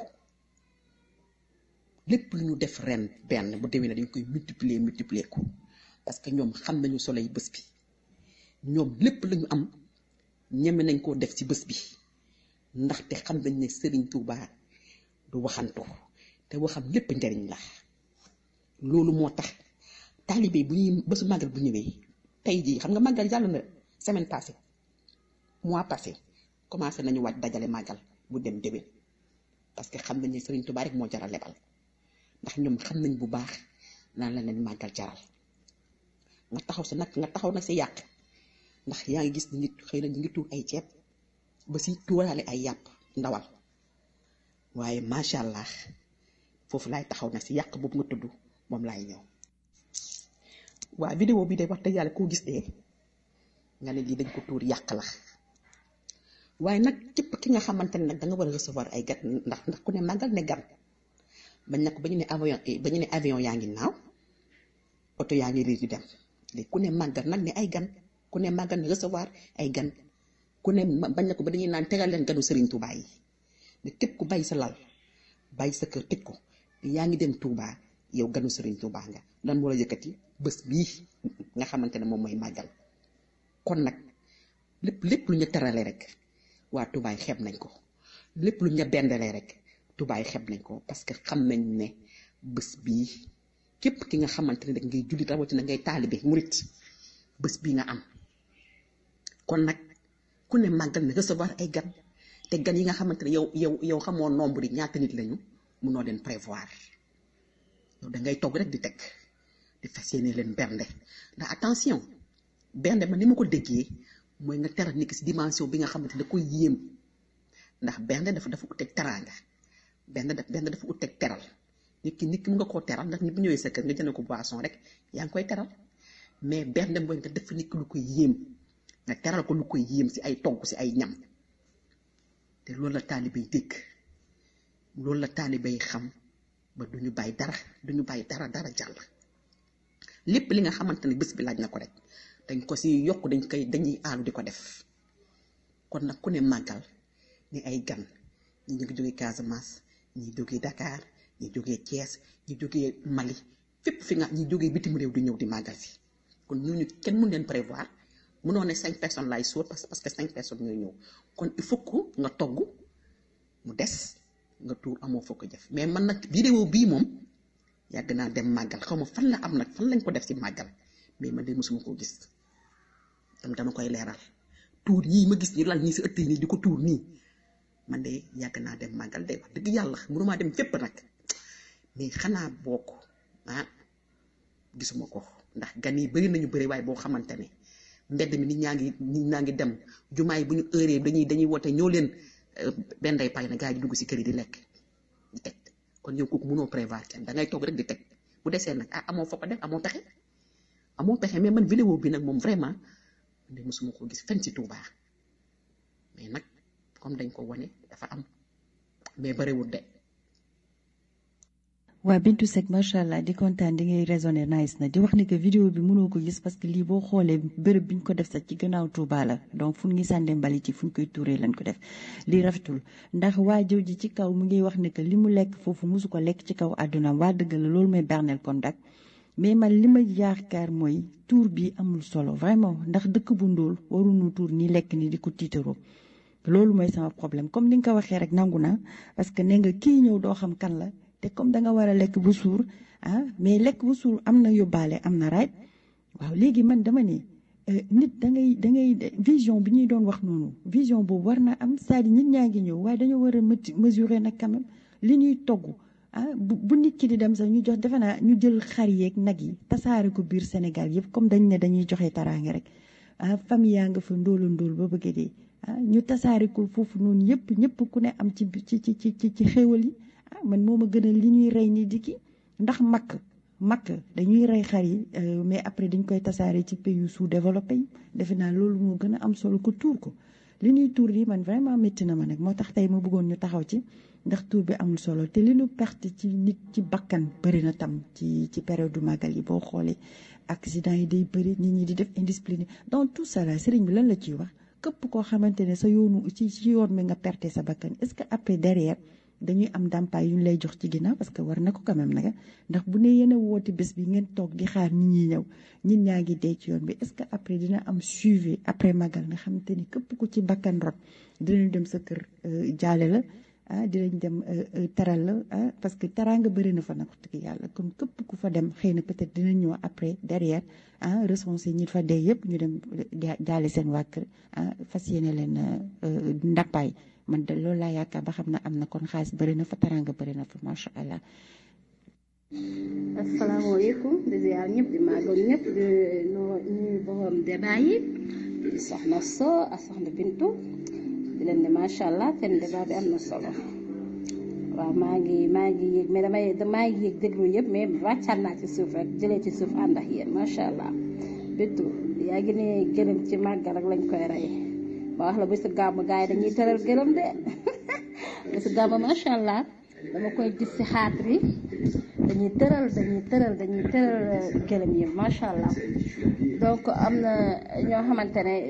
lépp lu ñu def ren benn bu déwénee dañ koy multiplier multiplier ko parce que ñoom xam nañu solo yi bés bi ñoom lépp lu ñu am ñeme nañ koo def ci bés bi ndaxte xam nañ ne Serigne Touba du waxantu te waxam lépp njariñ la loolu moo tax taalibe bu ñuy bésu màggal bu ñëwee tey jii xam nga màggal jàll na semaine passée mois passé commencé nañu waaj dajale màggal bu dem déwén parce que xam nañ ne Serigne Touba rek moo jaral lebal ndax ñoom xam nañ bu baax naan la leen màggal jaral nga taxaw si nag nga taxaw nag si yàq ndax yaa ngi gis ni nit xëy na ñu ngi tuur ay ceeb ba si tuuraale ay yàpp ndawal waaye macha allah foofu laay taxaw nag si yàq boobu nga tudd moom laay ñëw waa vidéo bi de wax dëgg yàlla koo gis dee nga ne lii dañ ko tuur yàq la waaye nag képp ki nga xamante ne nag da nga war a recevoir ay gan ndax ndax ku ne màggal ne gan bañ na ko ba ñu ne avion ba ñu ne avion yaa ngi naaw oto yaa ngi riir di dem léegi ku ne màggal nag ne ay gan ku ne màggal ne recevoir ay gan ku ne bañ na ko ba dañuy naan tegal leen ganu Serigne Touba yi ne képp ku bàyyi sa lal bàyyi sa kër tëj ko yaa ngi dem Touba yow ganu Serigne Touba nga lan moo la yëkkati bés bii nga xamante ne moom mooy màggal kon nag lépp lépp lu ñu terale rek waa Touba yi xeeb nañ ko lépp lu ñu bendalee rek Touba yi xeeb nañ ko parce que xam nañ ne bés bii képp ki nga xamante ne rek ngay jullit rawatina ngay taalibe murit bés bii nga am kon nag ku ne màggal na recevoir ay gan te gan yi nga xamante ne yow yow yow xamoo nombre yi ñaata nit lañu munoo leen prévoir yow da ngay togg rek di teg di fas yéene leen bernde ndax attention bernde ma ni ma ko déggee mooy nga teral nit ki si dimension bi nga xamante ne da koy yéem ndax bernde dafa dafa uteg teraanga benn daf benn dafa uteg teral nit ki nit ki mu nga koo teral ndax nit bu ñëwee sa kër nga jënd ko boisson rek yaa ngi koy teral mais bernde mooy nga def nit ki lu koy yéem nga teral ko lu koy yéem si ay togg si ay ñam te loolu la taalibe yi dégg loolu la taalibe yi xam ba du ñu bàyyi dara du ñu bàyyi dara dara jàll lépp li nga xamante ne bés bi laaj na ko rek dañ ko si yokk dañ koy dañuy aalu di ko def kon nag ku ne màggal ni ay gan ñi ñu ngi jógee Casamance ñi jógee Dakar ñi jógee Thiès ñi jógee Mali fépp fi nga ñi jógee bitim réew di ñëw di màggal si kon ñooñu kenn mun leen prévoir mënoo ne cinq personnes laay sóor parce parce que cinq personnes ñooy ñëw kon il faut que nga togg mu des nga tuur amoo foo ko jëf mais man nag vidéo bii moom yàgg naa dem màggal xaw ma fan la am nag fan lañ ko def si màggal mais man de mosuma koo gis tam dama koy leeral tuur yii ma gis ñu lal ñii si ëtt yi nii di ko tuur nii man de yàgg naa dem màggal de wax dëgg yàlla mënumaa dem fépp nag mais xanaa bokk ah gisuma ko ndax gan yi bëri nañu bëri waaye boo xamante ne mbedd mi nit ñaa ngi nit ñaa ngi dem jumaa yi bu ñu heuree dañuy dañuy woote ñoo leen benn day pay na gaa yi di dugg si kër yi di lekk di teg kon yow kooku mënoo prévoir kenn da ngay toog rek di teg bu desee nag ah amoo foo ko def amoo pexe amoo pexe mais man vidéo bi nag moom vraiment de mosuma ko gis fenn si Touba mais nag comme dañ ko wane dafa am mais bariwul de. waa Bintu Seck macha allah di kontaan di ngay raisonné nice na di wax ni que vidéo bi mënoo ko gis parce que lii boo xoolee bërëb bi ñu ko def sax ci gannaaw Touba la donc fu ñu sànni mbalit ci fu ñu koy tuuree lañ ko def lii rafetul ndax waa jëw ji ci kaw mu ngi wax ne que li mu lekk foofu mosu ko lekk ci kaw àdduna waa dëgg la loolu mooy bernel contact mais man li ma yaakaar mooy tuur bi amul solo vraiment ndax dëkk bu ndóol waruñu tuur ni lekk ni di ko tiitaroo loolu mooy sama problème comme ni nga ko waxee rek nangu naa parce que nee nga kii ñëw doo xam kan la te comme da nga war a lekk bu suur ah mais lekk bu suur am na yóbbaale am na right waaw léegi man dama ne nit da ngay da ngay vision bi ñuy doon wax noonu vision boobu war na am c'est-à-dire nit ñaa ngi ñëw waaye dañoo war a mesurer nag quand même li ñuy togg ah bu bu nit ki di dem sax ñu jox defe naa ñu jël xar yeeg nag yi tasaare ko biir Sénégal yëpp comme dañ ne dañuy joxe taraange rek ah famille yaa nga fa ndóola ndóol ba bëgg dee ah ñu tasaare ko foofu noonu yëpp ñëpp ku ne am ci ci ci ci ci xéwal yi ah man moo ma gënal li ñuy rey ni di ki ndax makk makk dañuy rey xar yi mais après dañ koy tasaare ci pays yu sous-développé yi defe naa loolu moo gën a am solo ko tuur ko li ñuy tuur yi man vraiment métti na ma nag moo tax tey ma bëggoon ñu taxaw ci ndax tuur bi amul solo te li ñu perte ci nit ci bakkan bëri na tam ci ci période du màggal yi boo xoolee accident yi day bëri nit ñi di def indiscipline dans tout ça là sëriñ bi lan la ciy wax képp koo xamante ne sa yoonu ci ci yoon mi nga perte sa bakkan est-ce que après derrière dañuy am ndàmpaay yu ñu lay jox ci ginnaaw parce que war na ko quand même nag ndax bu ne yéen a woote bés bi ngeen toog di xaar nit ñi ñëw ñin ñaa ngi dee ci yoon bi est-ce que après dina am suivi après magal nga xamante ni képp ku ci bakkan rot dinañ dem sa kër jaale la ah dinañ dem teral la ah parce que teraanga bëri na fa nag wax dëgg yàlla kon képp ku fa dem xëy na peut-être dinañ ñëw après derrière ah recensé ñi fa dee yëpp ñu dem jaale seen waa kër ah fas yéene leen ndàmpaay man de loolu laa yaakaar ba xam ne am na kon xaalis bëri na fa teraanga bëri na fa macha allah. asalaamaaleykum di ziar ñëpp di màggal ñëpp di nuyu borom débat yi di soxna So ak soxna Bintu di leen di macha allah seen débat bi am na solo waaw maa ngi maa ngi yéeg mais damay maa ngi yéeg déglu yëpp mais wàccaat naa ci suuf rek jëlee ci suuf ànd ak yéen macha allah Bintu yaa ngi ne gërëm ci màggal rek lañ koy rey. ma wax la bésu gàmm gars yi dañuy tëral gërëm de bésu gàmm macha allah dama koy gis si xaat bi dañuy tëral dañuy tëral dañuy tëral gërëm yi macha allah donc am na ñoo xamante ne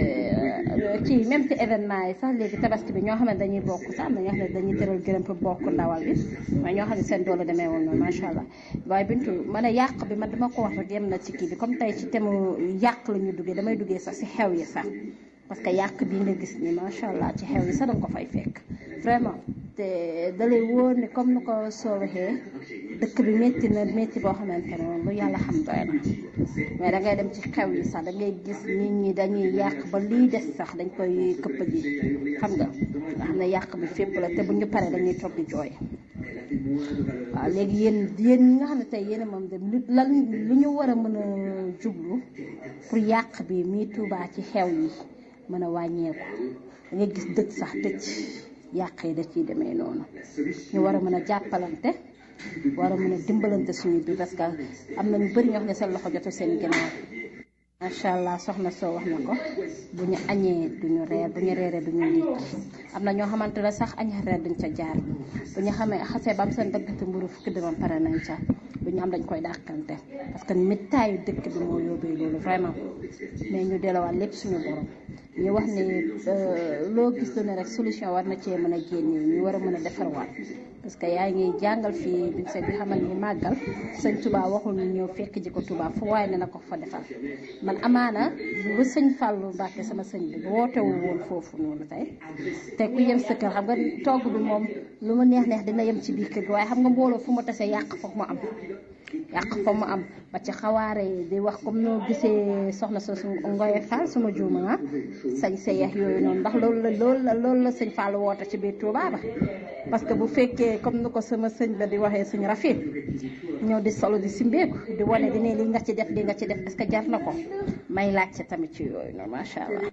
ci même ci événement yi sax léegi tabaski bi ñoo xam ne dañuy bokk sax am na ñoo xam ne dañuy tëral gërëm pour bokk ndawal bi waaye ñoo xam ne seen doole demee woon noonu macha allah waaye bintu ma ne yàq bi man dama ko wax rek yem na ci kii bi comme tey ci thème yàq la ñu duggee damay duggee sax si xew yi sax parce que yàq bi nga gis ni macha allah ci xew yi sax danga ko fay fekk vraiment te dalay wóor ni comme ni ko soo waxee dëkk bi métti na métti boo xamante ne moom lu yàlla xam doy na mais da ngay dem ci xew yi sax da ngay gis nit ñi dañuy yàq ba lii des sax dañ koy këpp ji xam nga nga xam ne yàq bi fépp la te bu ñu paree dañuy toog di jooy waaw léegi yéen yéen ñi nga xam ne tey yéen moom dem lan lu ñu war a mën a jublu pour yàq bi mii Tuubaa ci xew yi mën a wàññeeku da ngay gis dëkk sax tëj yàq yi da ciy demee noonu ñu war a mën a jàppalante war a mën a dimbalante suñu bi parce que am na ñu bëri ñoo xam ne seen loxo jotu seen ginnaaw macha allah soxna soo wax na ko bu ñu añee duñu reer bu ñu reeree duñu ndékki am na ñoo xamante ne sax añ reer duñ ca jaar bu ñu xamee xasee ba am seen daggati mburu fukki dërëm pare nañ ca lu ñu am dañ koy dàqante parce que mittaayu dëkk bi moo yóbbee loolu vraiment mais ñu delluwaat lépp suñu borom ñu wax ni loo gis lu ne rek solution war na cee mën a génne ñu war a mën a defarwaat parce que yaa ngi jàngal fii bi seet bi xamal ni màggal sëñ Touba waxul ñu ñëw fekk ji ko Touba fu waaye ne na ko fa defal man amaana ba sëñ Fallou Mbacke sama sëñ bi wootewul woon foofu noonu tey te ku yem sa kër xam nga togg bi moom lu ma neex neex dina yem ci biir kër gi waaye xam nga mbooloo fu ma tasee yàq foog mu am yàq foog mu am ba ci xawaare yi di wax comme noo gisee soxna sa su ngoye Fall suma juuma sañ sa yax yooyu noonu ndax loolu la loolu la loolu la sëñ Fall woote ci biir Touba ba parce que bu fekkee comme ni ko sama sëñ ba di waxee suñu rafet ñëw di solo di simbeeku di wane di ne li nga ci def li nga ci def est-ce que jar na ko may laajte tamit ci yooyu noonu macha allah.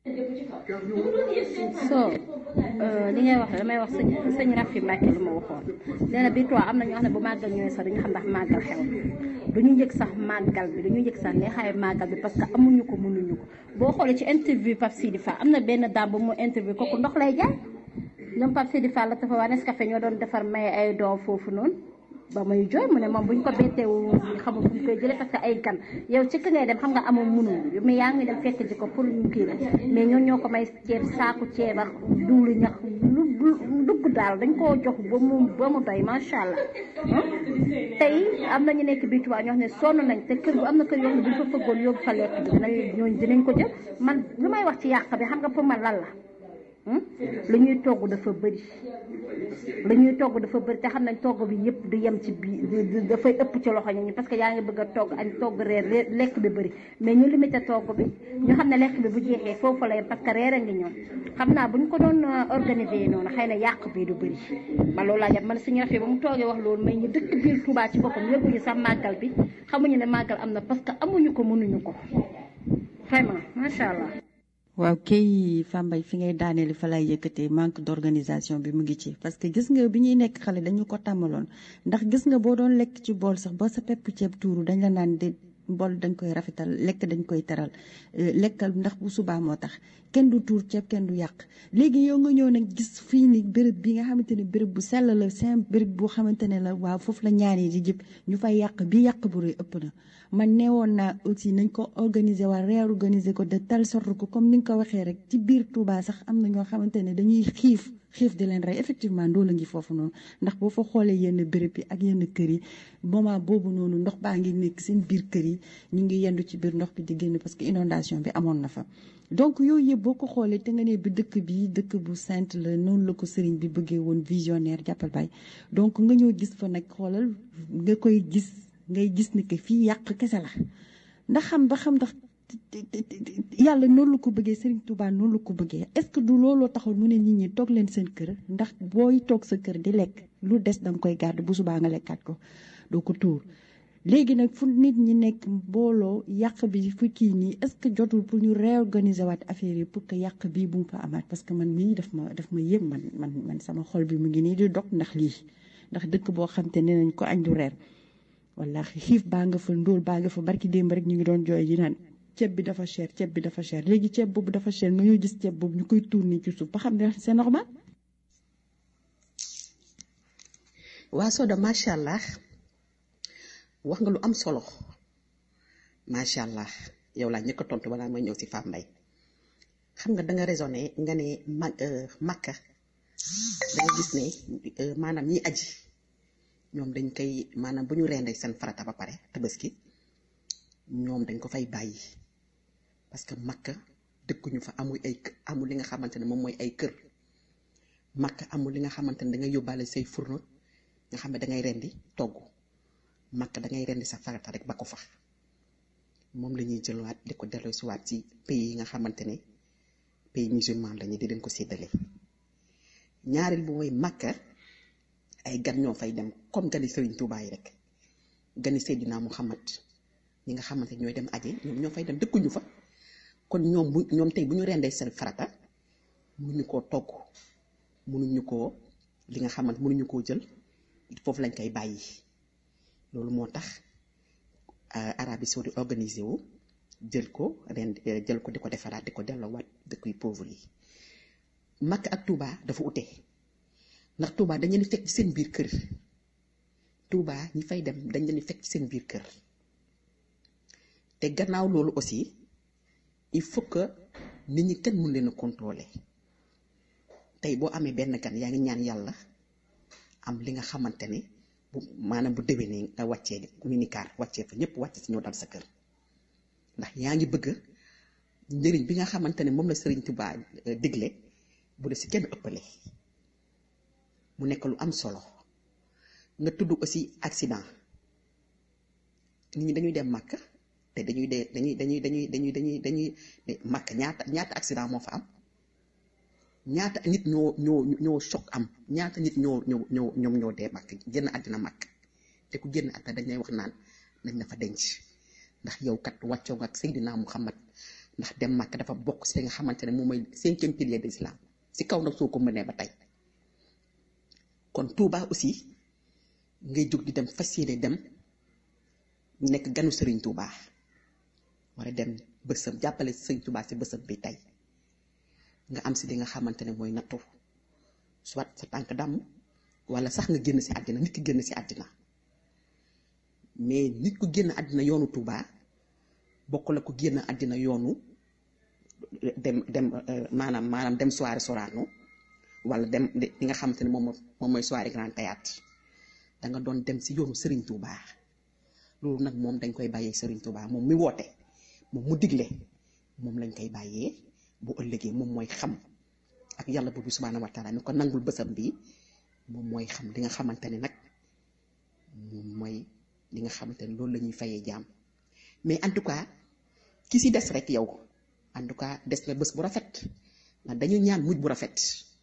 so li ngay wax damay wax sëñ sëñ Rafi Mbacke lu ma waxoon nee na bii am na ñoo xam ne bu màggal ñëwee sax duñu xam ndax màggal xew du ñu njëkk sax màggal bi du ñu njëkk sax neexaayu màggal bi parce que amuñu ko mënuñu ko boo xoolee ci interview Pape Sidi Fall am na benn daam bu mu interview kooku ndox lay jaay ñoom Pape Sidi Fall la dafa waa Nescafé ñoo doon defar may ay doom foofu noonu ba may jooy mu ne moom buñ ko betteewu xamul fu ñu koy jëlee parce que ay gan yow ci ka ngay dem xam nga amul mënul mais yaa ngi dem fekk ji ko pour ñu kii la mais ñoo ñoo ko may ceeb saaku ceeb ak duulu ñax lu dugg daal dañ koo jox ba mu ba mu doy macha allah tey am na ñu nekk bii tubaab ñoo xam ne sonn nañ te kër gu am na kër yoo xam ne buñ ko fëggoon yóbbu fa lekk bi dinañ ñooñu dinañ ko jël man lu may wax ci yàq bi xam nga pour man lan la lu ñuy togg dafa bëri lu ñuy togg dafa bëri te xam nañ togg bi yëpp du yem ci biir dafay ëpp ci loxo ñi parce que yaa ngi bëgg a togg añ togg reer lekk bi bëri mais ñu limité togg bi ñu xam ne lekk bi bu jeexee foofu la yem parce que reer a ngi ñoom xam naa bu ñu ko doon organiser noonu xëy na yàq bi du bëri man loolu laa jàpp man suñu rafet ba mu toogee wax loolu mais ñu dëkk biir Touba ci boppam yëguñu sax màggal bi xamuñu ne màggal am na parce que amuñu ko mënuñu ko vraiment macha allah. waaw kay Fambaye fi ngay daaneeli fa lay yëkkatee manque d'organisation bi mu ngi ci parce que gis nga bi ñuy nekk xale dañu ko tàmmaloon ndax gis nga boo doon lekk ci bool sax ba sa pepp ceeb tuuru dañ la naan de mbol dañ koy rafetal lekk dañ koy teral lekkal ndax bu subaa moo tax kenn du tuur ceeb kenn du yàq léegi yow nga ñëw nag gis fii ni béréb bi nga xamante ne béréb bu sell la seen béréb boo xamante ne la waaw foofu la ñaan yi di jëpp ñu fay yàq bi yàq bu rëy ëpp na man neewoon naa aussi nañ ko organiser waa réorganiser ko de telle sorte que comme ni nga ko waxee rek ci biir Touba sax am na ñoo xamante ne dañuy xiif xiif di leen rey effectivement ndoo la ngi foofu noonu ndax boo fa xoolee yenn béréb yi ak yenn kër yi moment boobu noonu ndox baa ngi nekk seen biir kër yi ñu ngi yendu ci biir ndox bi di génn parce que inondation bi amoon na fa donc yooyu yëpp boo ko xoolee te nga ne bi dëkk bi dëkk bu sainte la noonu la ko sëriñ bi bëggee woon visionnaire jàppal bay donc nga ñëw gis fa nag xoolal nga koy gis ngay gis ni que fii yàq kese la ndax xam ba xam ndax yàlla noonu la ko bëggee Serigne Touba noonu la ko bëggee est-ce que du looloo taxul mu ne nit ñi toog leen seen kër ndax booy toog sa kër di lekk lu des danga koy garder bu subaa nga lekkaat ko doo ko tuur léegi nag fu nit ñi nekk mbooloo yàq bi fu kii nii est-ce que jotul pour ñu réorganiser waat affaire yi pour que yàq bii bu mu fa amaat parce que man mii daf ma daf ma yëg man man man sama xol bi mu ngi nii di dog ndax lii ndax dëkk boo xam te ne nañ ko añ du reer wallaahi xiif baa nga fa ndóol baa nga fa barki démb rek ñu ngi doon jooy yi naan ceeb bi dafa cher ceeb bi dafa cher léegi ceeb boobu dafa cher nga ñoo gis ceeb boobu ñu koy tuur nii ci suuf ba xam ne c'est normal. waa Soda macha allah wax nga lu am solo macha allah yow laa ñëkk a tontu balaa may ñëw si Fane Mbaye xam nga da nga raisonné nga ne mag Makka da nga gis ne maanaam ñi aji ñoom dañ koy maanaam bu ñu rendee seen farata ba pare tabaski ñoom dañ ko fay bàyyi parce que makka dëkkuñu fa amul ay amul li nga xamante ne moom mooy ay kër makka amul li nga xamante ne da ngay yóbbaale say fourneau nga xam ne da ngay rendi togg makka da ngay rendi sa farata rek ba ko fa moom la ñuy jëlwaat di ko delloo si waat ci pays yi nga xamante ne pays musulman lañu di leen ko séddale ñaareel bu mooy makka ay gan ñoo fay dem comme gani Serigne Touba yi rek gani Seydina Muhammad ñi nga xamante ñooy dem aji ñoom ñoo fay dem dëkkuñu fa kon ñoom bu ñoom tey bu ñu rendee seen farata mënuñu koo togg mënuñu koo li nga xamante mënuñu koo jël foofu lañ koy bàyyi loolu moo tax Arabie Saoudite organisé wu jël ko ren jël ko di ko defaraat di ko delloowaat dëkk yu pauvre yi Makka ak Touba dafa ute ndax Touba dañ leen di fekk ci seen biir kër Touba ñi fay dem dañ leen di fekk ci seen biir kër te gannaaw loolu aussi il faut que nit ñi kenn mun leen a contrôler tey boo amee benn gan yaa ngi ñaan yàlla am li nga xamante ne bu maanaam bu déwénee nga wàccee minicar wàccee fa ñëpp wàcce si ñëw dal sa kër ndax yaa ngi bëgg njëriñ bi nga xamante ne moom la Sëriñ Tuubaa digle bu dee si kenn ëppale mu nekk lu am solo nga tudd aussi accident nit ñi dañuy dem màkk te dañuy dee dañuy dañuy dañuy dañuy dañuy dañuy màkk ñaata ñaata accident moo fa am ñaata nit ñoo ñoo ñoo choc am ñaata nit ñoo ñoo ñoo ñoom ñoo dee màkk génn àddina màkk te ku génn àddina dañ lay wax naan nañ la fa denc ndax yow kat wàccoo nga ak Seydina Muhammad ndax dem màkk dafa bokk si nga xamante ne moom mooy cinquième pilier de l'islam si kaw nag soo ko mënee ba tey kon Touba aussi ngay jóg di dem fas yéene dem nekk ganu Serigne Touba war a dem bësam jàppale Serigne Touba si bësam bi tey nga am si li nga xamante ne mooy nattu soit sa tànk dàmm wala sax nga génn si àddina nit ki génn si àddina mais nit ku génn àddina yoonu Touba bokk la ko génn àddina yoonu dem dem maanaam maanaam dem soirée Sorano wala dem li nga xamante ne moom moom mooy soirée Grand Théâtre da nga doon dem si yoonu Serigne Touba loolu nag moom dañ koy bàyyee Serigne Touba moom mi woote moom mu digle moom lañ koy bàyyee bu ëllëgee moom mooy xam ak yàlla boobu subhaanahu wa taala mi ko nangul bësam bi moom mooy xam li nga xamante ne nag moom mooy li nga xamante ne loolu la ñuy fayee jaam mais en tout cas ki si des rek yow en tout cas des na bés bu rafet ndax dañu ñaan mujj bu rafet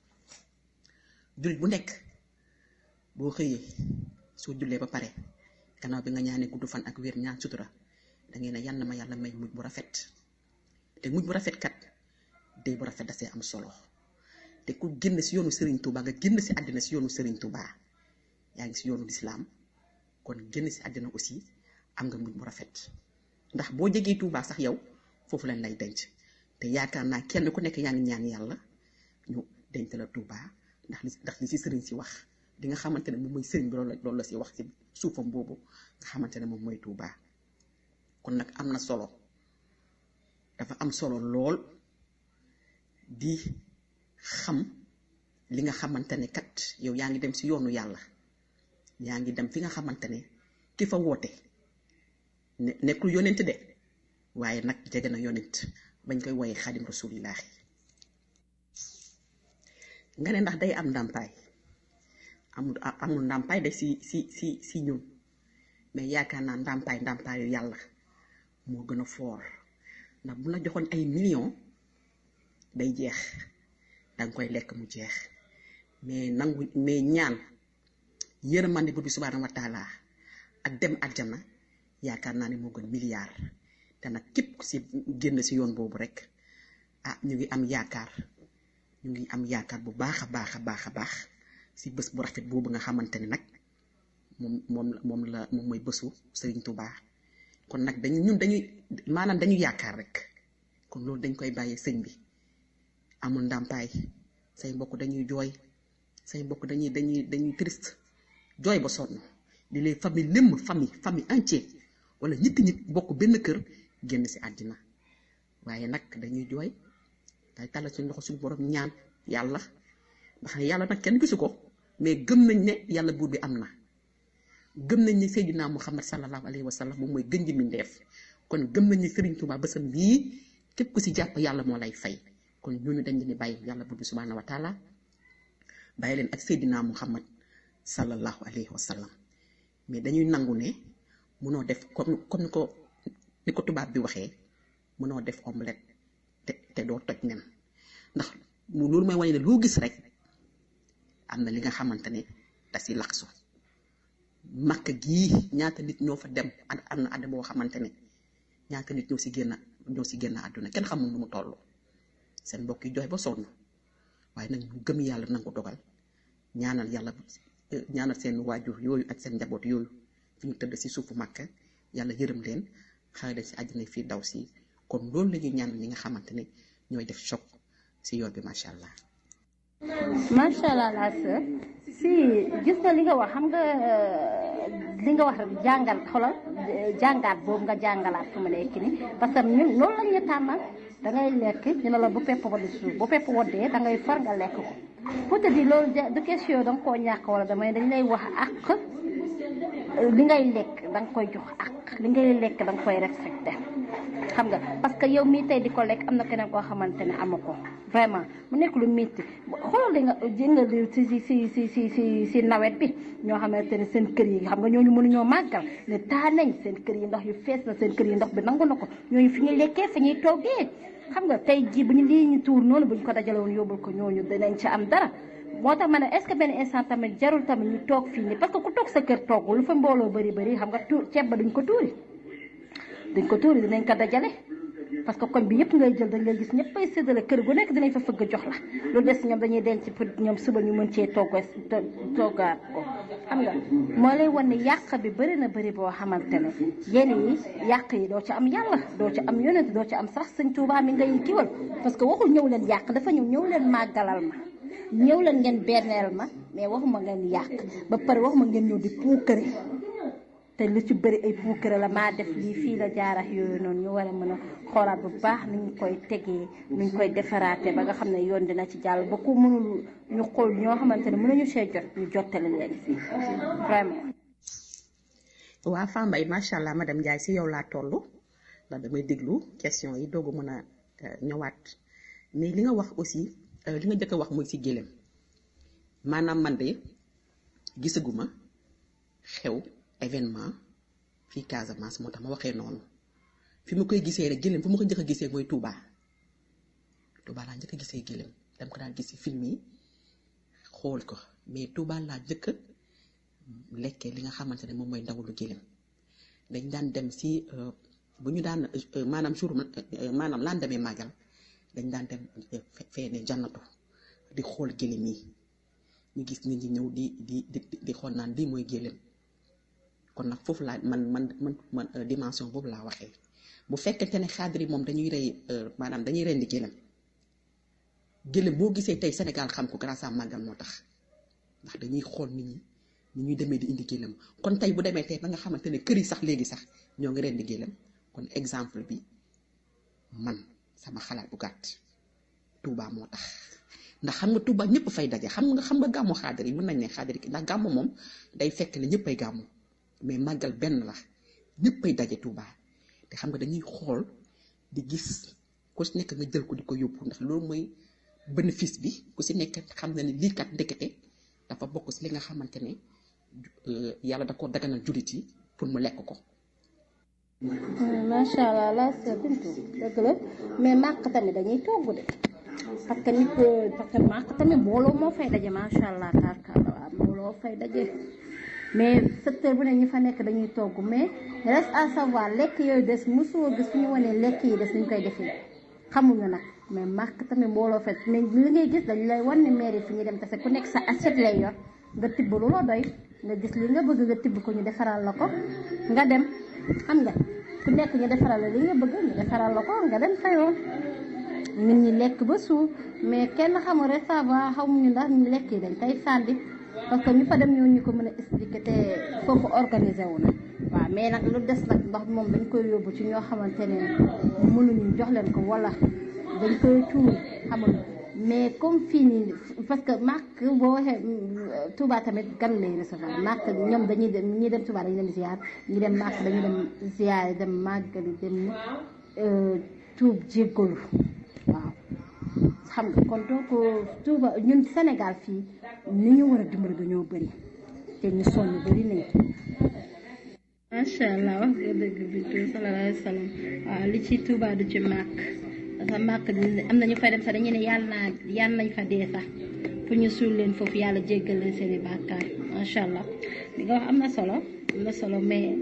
jullit bu nekk boo xëyee soo jullee ba pare gannaaw bi nga ñaanee gudd fan ak wér ñaan sutura da ngeen ne yal na ma yàlla may mujj bu rafet te mujj bu rafet kat dee bu rafet da see am solo te ku génn si yoonu Serigne Touba nga génn si àddina si yoonu Serigne Touba yaa ngi si yoonu lislaam kon génn si àddina aussi am nga mujj bu rafet ndax boo jegee Touba sax yow foofu lañ lay denc te yaakaar naa kenn ku nekk yaa ngi ñaan yàlla ñu denc la Touba ndax li ndax li si sëriñ si wax li nga xamante ne moom mooy sëriñ bi loolu la loolu la si wax si suufam boobu nga xamante ne moom mooy Touba kon nag am na solo dafa am solo lool di xam li nga xamante ne kat yow yaa ngi dem si yoonu yàlla yaa ngi dem fi nga xamante ne ki fa woote ne nekkul yonent de waaye nag jege na yonent bañ koy woyee xaadim rasulillahi nga ne ndax day am ndàmpaay amul amul ndàmpaay de si si si si ñun mais yaakaar naa ndàmpaay ndàmpaayu yàlla moo gën a foor ndax bu la joxoon ay millions day jeex danga koy lekk mu jeex mais nangu mais ñaan yërmande bu bi subhaanahu wa taala ak dem àjjana yaakaar naa ne moo gën milliard te nag képp si génn si yoon boobu rek ah ñu ngi am yaakaar ñu ngi am yaakaar bu baax a baax a baax a baax si bés bu rafet boobu nga xamante ne nag moom moom moom la moom mooy bésu Sëriñ Tuubaa kon nag dañu ñun dañuy maanaam dañu yaakaar rek kon loolu dañ koy bàyyee sëñ bi amul ndàmpaay say mbokk dañuy jooy say mbokk dañuy dañuy dañuy triste jooy ba sonn di leen famille lémm famille famille entière wala ñetti nit bokk benn kër génn si àddina waaye nag dañuy jooy day tàllal suñu loxo suñu borom ñaan yàlla ndax yàlla nag kenn gisu ko mais gëm nañ ne yàlla buur bi am na gëm nañ ne Seydina Muhammad sallallahu alayhi wa sallam moom mooy gën ji mindeef kon gëm nañ ne Serigne Touba bësam bii képp ku si jàpp yàlla moo lay fay kon ñooñu dañ leen di bàyyi yàlla buur bi subhanahu wa taala bàyyi leen ak Seydina Muhammad sallallahu alayhi wa sallam mais dañuy nangu ne munoo def comme comme ni ko ni ko tubaab bi waxee munoo def omelette te te doo toj nen ndax mu loolu mooy wane ne loo gis rek am na li nga xamante ne da si laxsu makk gii ñaata nit ñoo fa dem am na àdd boo xamante ne ñaata nit ñoo si génn ñoo si génn àdduna kenn xamul nu mu toll seen mbokk yi jooy ba sonn waaye nag ñu gëm yàlla nangu dogal ñaanal yàlla ñaanal seen waajur yooyu ak seen njaboot yooyu fi ñu tëdd si suufu màkk yàlla yërëm leen xare leen si àddina fii daw si kon loolu la ñuy ñaanal ñi nga xamante ne ñooy def choc si yoon bi macha allah. macha allah la sœur si gis nga li nga wax xam nga li nga wax rek jàngal xoolal jàngaat boobu nga jàngalaat fu mu nekk nii parce que ñun loolu la ñuy tàmmal da ngay lekk ñu ne la bu pepp waddi suuf bu pepp waddee da ngay far nga lekk ko pour te dire loolu du question da nga koo ñàkk wala damay dañ lay wax ak li ngay lekk da nga koy jox ak li ngay lekk da nga koy respecté xam nga parce que yow mii tey di ko lekk am na keneen koo xamante ne amu ko vraiment mu nekk lu métti xoolal li nga jëngal si si si si si si si nawet bi ñoo xamante ne seen kër yi xam nga ñooñu mënuñoo màggal ne taa nañ seen kër yi ndox yu fees na seen kër yi ndox bi nangu na ko ñooñu fi ñuy lekkee fi ñuy toggee xam nga tey jii bu ñu lii ñu tuur noonu bu ñu ko dajale woon yóbbul ko ñooñu dinañ ci am dara moo tax ma ne est-ce que benn instant tamit jarul tamit ñu toog fii nii parce que ku toog sa kër toggul lu fa mbooloo bëri bëri xam nga tuur ceeb ba duñ ko tuuri duñ ko tuuri dinañ ko dajale parce que koñ bi yëpp ngay jël dañ lay gis ñëpp ay séddale kër gu nekk dinañ fa fëgg jox la loolu des ñoom dañuy denc pour ñoom suba ñu mën cee togg toggaat ko xam nga moo lay wan ne yàq bi bëri na bëri boo xamante ne yenn yi yàq yi doo ci am yàlla doo ci am yonent doo ci am sax sëñ Tuubaa mi ngay kiwal parce que waxul ñëw leen yàq dafa ñëw ñëw leen màggalal ma ñëw leen ngeen benneel ma mais waxuma ngeen yàq ba pare waxuma ngeen ñëw di puukare te lu ci bëri ay puukare la maa def lii fii la jaarax yooyu noonu ñu war a mën a xoolaat bu baax ni ñu koy tegee ni ñu koy defaraate ba nga xam ne yoon dina ci jàll ba ku mënul ñu xool ñoo xamante ne mënuñu see jot ñu jottali leen si vraiment. waa Fambaye macha allah madame Ndiaye si yow laa toll ndax damay déglu question yi doogu mën a ñëwaat mais li nga wax aussi li nga jëkk a wax muy si gélém maanaam man de gisaguma xew événement fii Casamance moo tax ma waxee noonu fi ma koy gisee rek gélém fu ma ko njëkk a gisee mooy Touba Touba laa njëkk a gisee gélém dama ko daan gis si film yi xool ko mais Touba laa njëkk a lekkee li nga xamante ne moom mooy ndawulu gélém dañ daan dem si bu ñu daan maanaam jour maanaam laan demee màggal dañ daan dem fee ne jannatu di xool gélém yi ñu gis nit ñi ñëw di di di di xool naan lii mooy gélém kon nag foofu laa man man man man dimension boobu laa waxee bu fekkente ne xaadir yi moom dañuy rey maanaam dañuy rendi gëlëm gëlëm boo gisee tey Sénégal xam ko grâce à màggal moo tax ndax dañuy xool nit ñi ni ñuy demee di indi gëlëm kon tey bu demee tey ba nga xamante ne kër yi sax léegi sax ñoo ngi rendi gëlëm kon exemple bi man sama xalaat bu gàtt Touba moo tax ndax xam nga Touba ñëpp fay daje xam nga xam nga gàmmu xaadir yi mën nañ ne xaadir yi ndax gàmmu moom day fekk ne ñëppay gàmmu mais màggal benn la ñëppay daje Touba te xam nga dañuy xool di gis ku si nekk nga jël ko di ko yóbbu ndax loolu mooy bénéfice bi ku si nekk xam na ne lii kat ndekete dafa bokk si li nga xamante ne yàlla da ko daganal jullit yi pour mu lekk ko. macha allah la sœur Bintu dëgg la mais màkk tamit dañuy togg de parce que nit parce que màkk tamit mbooloo moo fay daje macha allah tarkala waaw mbooloo fay daje mais secteur bu ne ñi fa nekk dañuy togg mais reste à savoir lekk yooyu des mosoo gis fu ñu wanee lekk yi des ñu koy defee xamuñu nag mais màkk tamit mbooloo fay mais li ngay gis dañu lay wan ni mairie fi ñu dem kese ku nekk sa assiette lay yor nga tibb lu la doy nga gis li nga bëgg nga tibb ko ñu defaral la ko nga dem xam nga ku nekk ñu defaral la li nga bëgg ñu defaral la ko nga dem fayoon nit ñi lekk ba suur mais kenn xamul restaurant xamuñu ndax ñu lekk yi dañ koy sànni parce que ñu fa dem ñoo ñu ko mën a expliquer te foofu organisé wu na waaw mais nag lu des nag ndax moom dañ koy yóbbu ci ñoo xamante ne mënuñu jox leen ko wala dañ koy tuur xamul mais comme fii nii parce que màkk boo waxee Touba tamit gan lay recevoir màkk ñoom dañuy dem ñi dem Touba dañuy dem ziar ñi dem màkk dañuy dem ziar dem màggali dem tuub jéggalu waaw xam nga kon donc Touba ñun Sénégal fii ni ñu war a dimbali dañoo bëri te ñu sonn bëri nañ macha allah wax nga dëgg bi sallallahu alayhi wa sallam waaw li ci Touba du ci màkk parce que màkk am na ñu fay dem sax dañu ne yàlla naa yàlla nañ fa dee sax fu ñu suul leen foofu yàlla jéggal leen seen i bàkkaar macha allah li nga wax am na solo am na solo mais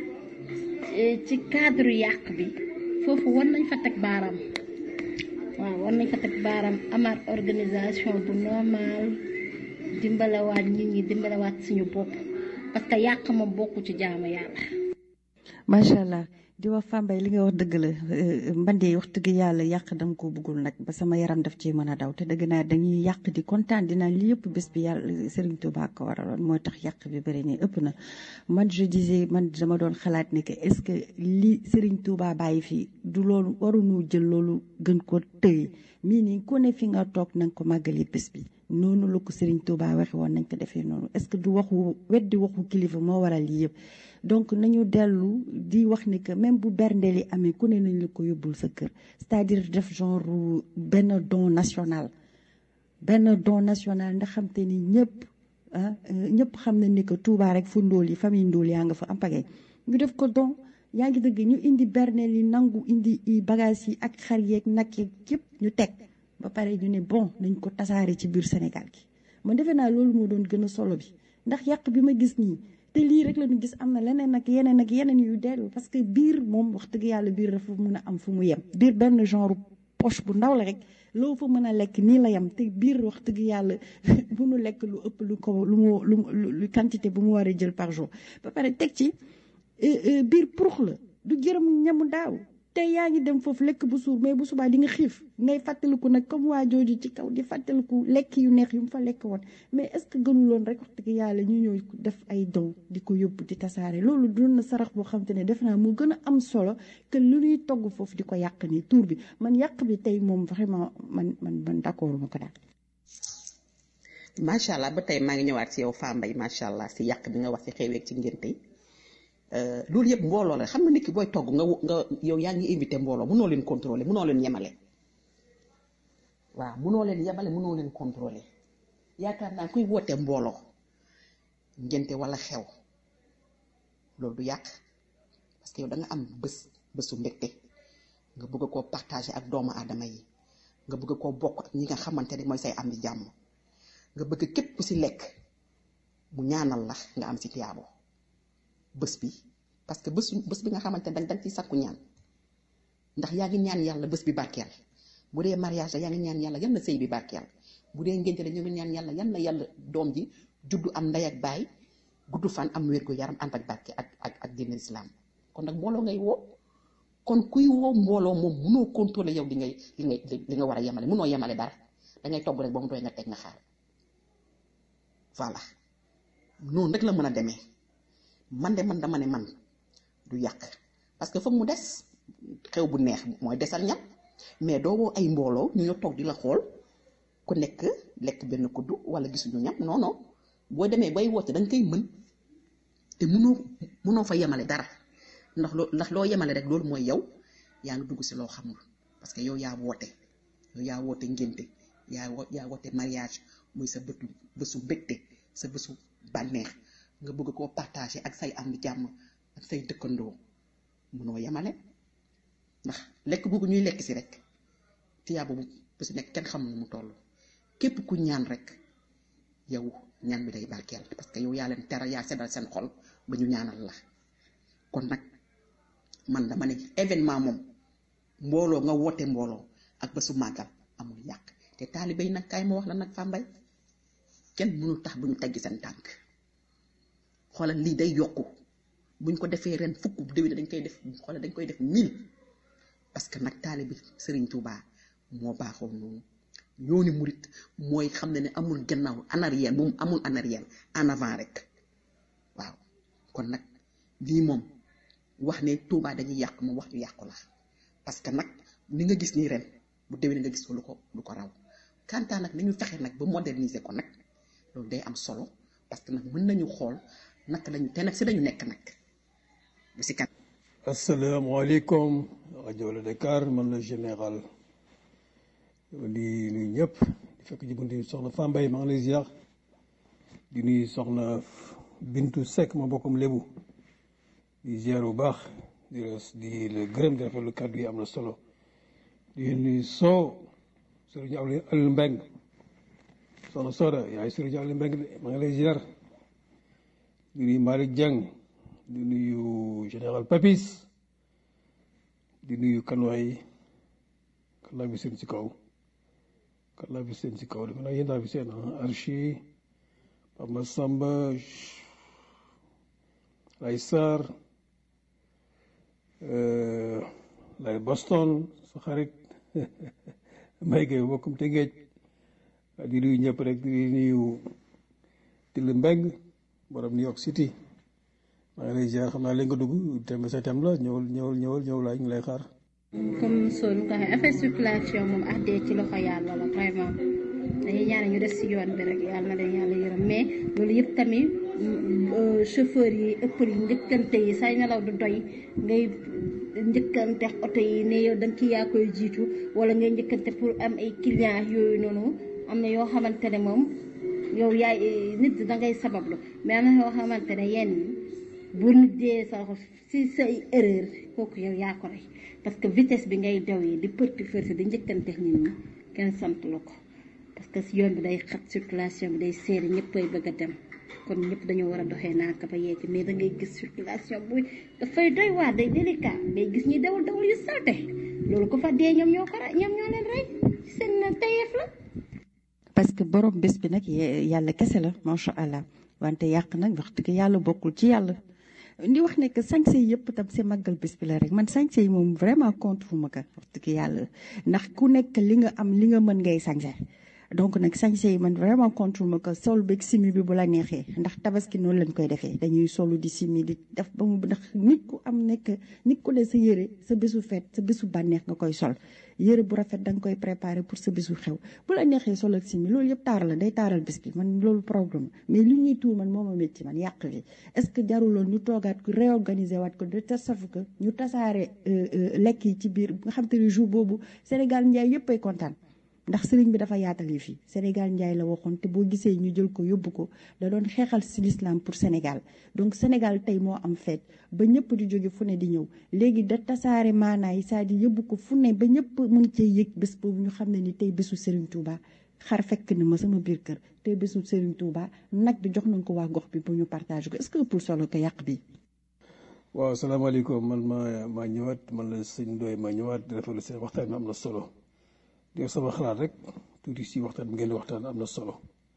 ci cadre yàq bi foofu war nañ fa teg baaraam waaw war nañ fa teg baaraam amaat organisation bu normal dimbalawaat nit ñi dimbalawaat suñu bopp parce que yàq moom bokku ci jaamu yàlla. macha allah di wax Fambaye li nga wax dëgg la mbandee wax dëgg yàlla yàq dama ko bëggul nag ba sama yaram daf ci mën a daw te dëgg naa dañuy yàq di kontaan dinaa li yëpp bés bi yàlla Serigne Touba ko waraloon mooy tax yàq bi bëri nii ëpp na man je disais man dama doon xalaat ne que est-ce que li Serigne Touba bàyyi fii du loolu waruñu jël loolu gën ko tëye mii nii ku ne fi nga toog na nga ko màggali bés bi noonu la ko Serigne Touba waxe woon nañ ko defee noonu est-ce que du waxu weddi waxu kilifa moo waral lii yëpp donc nañu dellu di wax ne que même bu berndeel yi amee ku ne nañ la ko yóbbul sa kër c'est-à-dire def genre benn don national benn don national ndax xam te ni ñëpp ah ñëpp xam nañ ni que Touba rek fu ndóol yi famille ndóol yaa nga fa am pagay ñu def ko don yaa ngi dëgg ñu indi berneel yi nangu indi bagage yi ak xar yeeg nag yeeg yëpp ñu teg ba pare ñu ne bon nañ ko tasaare ci biir Sénégal gi man defe naa loolu moo doon gën a solo bi ndax yàq bi ma gis nii te lii rek la ñu gis am na leneen ak yeneen ak yeneen yu dellu parce que biir moom wax dëgg yàlla biir dafa mun a am fu mu yem biir benn genre poche bu ndaw la rek loo fa mën a lekk nii la yem te biir wax dëgg yàlla munu lekk lu ëpp lu ko lu mu lu quantité bu mu war a jël par jour ba pare teg ci biir purux la du jërëm ñamu daaw tey yaa ngi dem foofu lekk bu suur mais bu subaa di nga xiif ngay fàttaliku nag comme waa jooju ci kaw di fàttaliku lekk yu neex yu mu fa lekk woon mais est ce que gënuloon rek wax dëgg yàlla ñu ñëw def ay dow di ko yóbbu di tasaare loolu doon na sarax boo xam te ne def naa moo gën a am solo que lu ñuy togg foofu di ko yàq nii tuur bi man yàq bi tey moom vraiment man man man d' accord ma ko daal. macha allah ba tey maa ngi ñëwaat si yow Fambaye macha allah si yàq bi nga wax si xeweeg ci ngénte yi loolu yëpp mbooloo la xam nga nit ki booy togg nga nga yow yaa ngi invité mbooloo mënoo leen contrôler mënoo leen yemale waaw mënoo leen yemale mënoo leen contrôler yaakaar naa kuy woote mbooloo ngénte wala xew loolu du yàq parce que yow da nga am bés bésu mbégte nga bëgg koo partager ak doomu aadama yi nga bëgg koo bokk ak ñi nga xamante ne mooy say am di jàmm nga bëgg képp ku si lekk mu ñaanal la nga am si tiyaabo bés bi parce que bés bés bi nga xamante ne danga ciy sakku ñaan ndax yaa ngi ñaan yàlla bés bi barkeel bu dee mariage la yaa ngi ñaan yàlla yal na sëy bi barkeel bu dee ngénte la ñu ngi ñaan yàlla yal na yàlla doom ji juddu am ndey ak baay gudd fan am wér gu yaram ànd ak barke ak ak ak diine islam kon nag mbooloo ngay woo kon kuy woo mbooloo moom munoo contrôler yow li ngay li ngay li nga war a yemale munoo yemale dara dangay togg rek ba mu doy nga teg nga xaar voilà noonu rek la mën a demee man de man dama ne man du yàq parce que foog mu des xew bu neex mooy desal ñam mais doo woo ay mbooloo ñu ñoo toog di la xool ku nekk lekk benn kuddu wala gisuñu ñam non non boo demee bay woote da nga koy mën te munoo munoo fa yemale dara ndax loo ndax loo yemale rek loolu mooy yow yaa ngi dugg si loo xamul parce que yow yaa woote yow yaa woote ngénte yaa wo yaa woote mariage muy sa bëtu bésu mbégte sa bésu bànneex nga bëgg koo partager ak say am jàmm ak say dëkkandoo munoo yemale ndax lekk boobu ñuy lekk si rek tiyaa boobu bu si nekk kenn xamul nu mu toll képp ku ñaan rek yow ñaan bi day barkeel parce que yow yaa leen teral yaa seddal seen xol ba ñu ñaanal la kon nag man dama ne événement moom mbooloo nga woote mbooloo ak bésu màggal amul yàq te taalibe yi nag kaay ma wax la nag Fambaye kenn mënul tax bu ñu teggi seen tànk xoolal lii day yokku buñ ko defee ren fukk bu déwén dañ koy def xoolal dañ koy def mille parce que nag taalibe Serigne Touba moo baaxoo noonu yooni murit mooy xam ne ne amul gannaaw en arrière moom amul en arrière en avant rek waaw kon nag lii moom wax ne Touba dañuy yàq moom wax ju yàqu la parce que nag ni nga gis nii ren bu déwén nga gis ko lu ko lu ko raw kantaa nag nañu fexe nag ba moderniser ko nag loolu day am solo parce que nag mën nañu xool naka lañu te nag si dañu nekk nag bu si kat asalaamaaleykum rajo la Dakar man la général di nuyu ñëpp di fekk ci buntu soxna Fambaye maa ngi lay ziar di nuyu soxna Bintu Seck ma bokkum lébu di ziar bu baax di la di la gërëm di rafetlu kàddu yi am na solo di nuyu soo sëriñ Aliou Mbeng soxna Soda yaay sëriñ Aliou Mbeng de maa ngi lay ziar di nuyu Malick Dieng di nuyu général Papis di nuyu kanwaay kan laa bi seen ci kaw kan laa bi seen ci kaw dafa naa yéen laa bi seen Archi Papa Samba lay Sarr lay Boston sa xarit may gay bokkum te géej di nuyu ñëpp rek di nuyu Tili Mbeng borom New York City maa ngi lay ziar xam naa léegi nga dugg thème sa thème la ñëwal ñëwal ñëwal ñëw laay ñu lay xaar. comme soo nu ko waxee affaire circulation moom ah dee ci loxo yàlla la vraiment dañuy ñaan ñu des si yoon bi rek yàlla na leen yàlla yërëm mais loolu yëpp tamit chauffeur yi ëppal yi njëkkante yi say nelaw du doy ngay njëkkante oto yi ne yow da nga kii yaa koy jiitu wala ngay njëkkante pour am ay clients yooyu noonu am na yoo xamante ne moom yow yaay nit da ngay sabablu mais am na yoo xamante ne yenn bu nit dee sa si say erreur kooku yow yaa ko rey parce que vitesse bi ngay daw yi di përti fërti di njëkkante nit ñi kenn sant la ko parce que si yoon bi day xat circulation bi day seeri ñëppay bëgg a dem kon ñëpp dañoo war a doxee naaka ba yegg mais da ngay gis circulation bu dafay doy waar day délicat day gis ñuy dawal dawal yu salte loolu ko fa dee ñoom ñoo ko rey ñoom ñoo leen rey seen tayeef la parce que borom bés bi nag yàlla kese la macha allah wante yàq nag wax dëgg yàlla bokkul ci yàlla di wax ne que sañse yi yëpp tam si màggal bés bi la rek man sañse yi moom vraiment contre ma ko wax dëgg yàlla ndax ku nekk li nga am li nga mën ngay sañse donc nag sañse yi man vraiment contre ma ko sol beeg simi bi bu la neexee ndax tabaski noonu lañ koy defee dañuy solu di simi di def ba mu ndax nit ku am nekk nit ku ne sa yëre sa bésu feet sa bésu bànneex nga koy sol yëre bu rafet da nga koy préparer pour sa bésu xew bu la neexee sol ak simi loolu yëpp taar la day taaral bés bi man loolu problème mais li ñuy tuur man moo ma métti man yàq li est ce que jaruloon ñu toogaat ko réorganiser waat ko de telle sorte que ñu tasaare lekk yi ci biir nga xam te ne jour boobu Sénégal njaay yëpp ay kontaan ndax sëriñ bi dafa yaatal yi fii Sénégal njaay la waxoon te boo gisee ñu jël ko yóbbu ko da doon xeexal si l'islam pour Sénégal donc Sénégal tey moo am feet ba ñëpp di jóge fu ne di ñëw léegi da tasaare maanaa yi c'est-à-dire yóbbu ko fu ne ba ñëpp mën cee yëg bés boobu ñu xam ne ni tey bésu Serigne Touba xar fekk na ma sama biir kër tey bésu Serigne Touba nag di jox nañ ko waa gox bi bu ñu partage ko est-ce que pour solo ko yàq bi waaw salaamaaleykum man ma maa ñëwaat man la sëñ Ndoye maa ñëwaat di rafetlu seen waxtaan bi am na solo di sama xalaat rek tuuti si waxtaan bi ngeen di waxtaan am na solo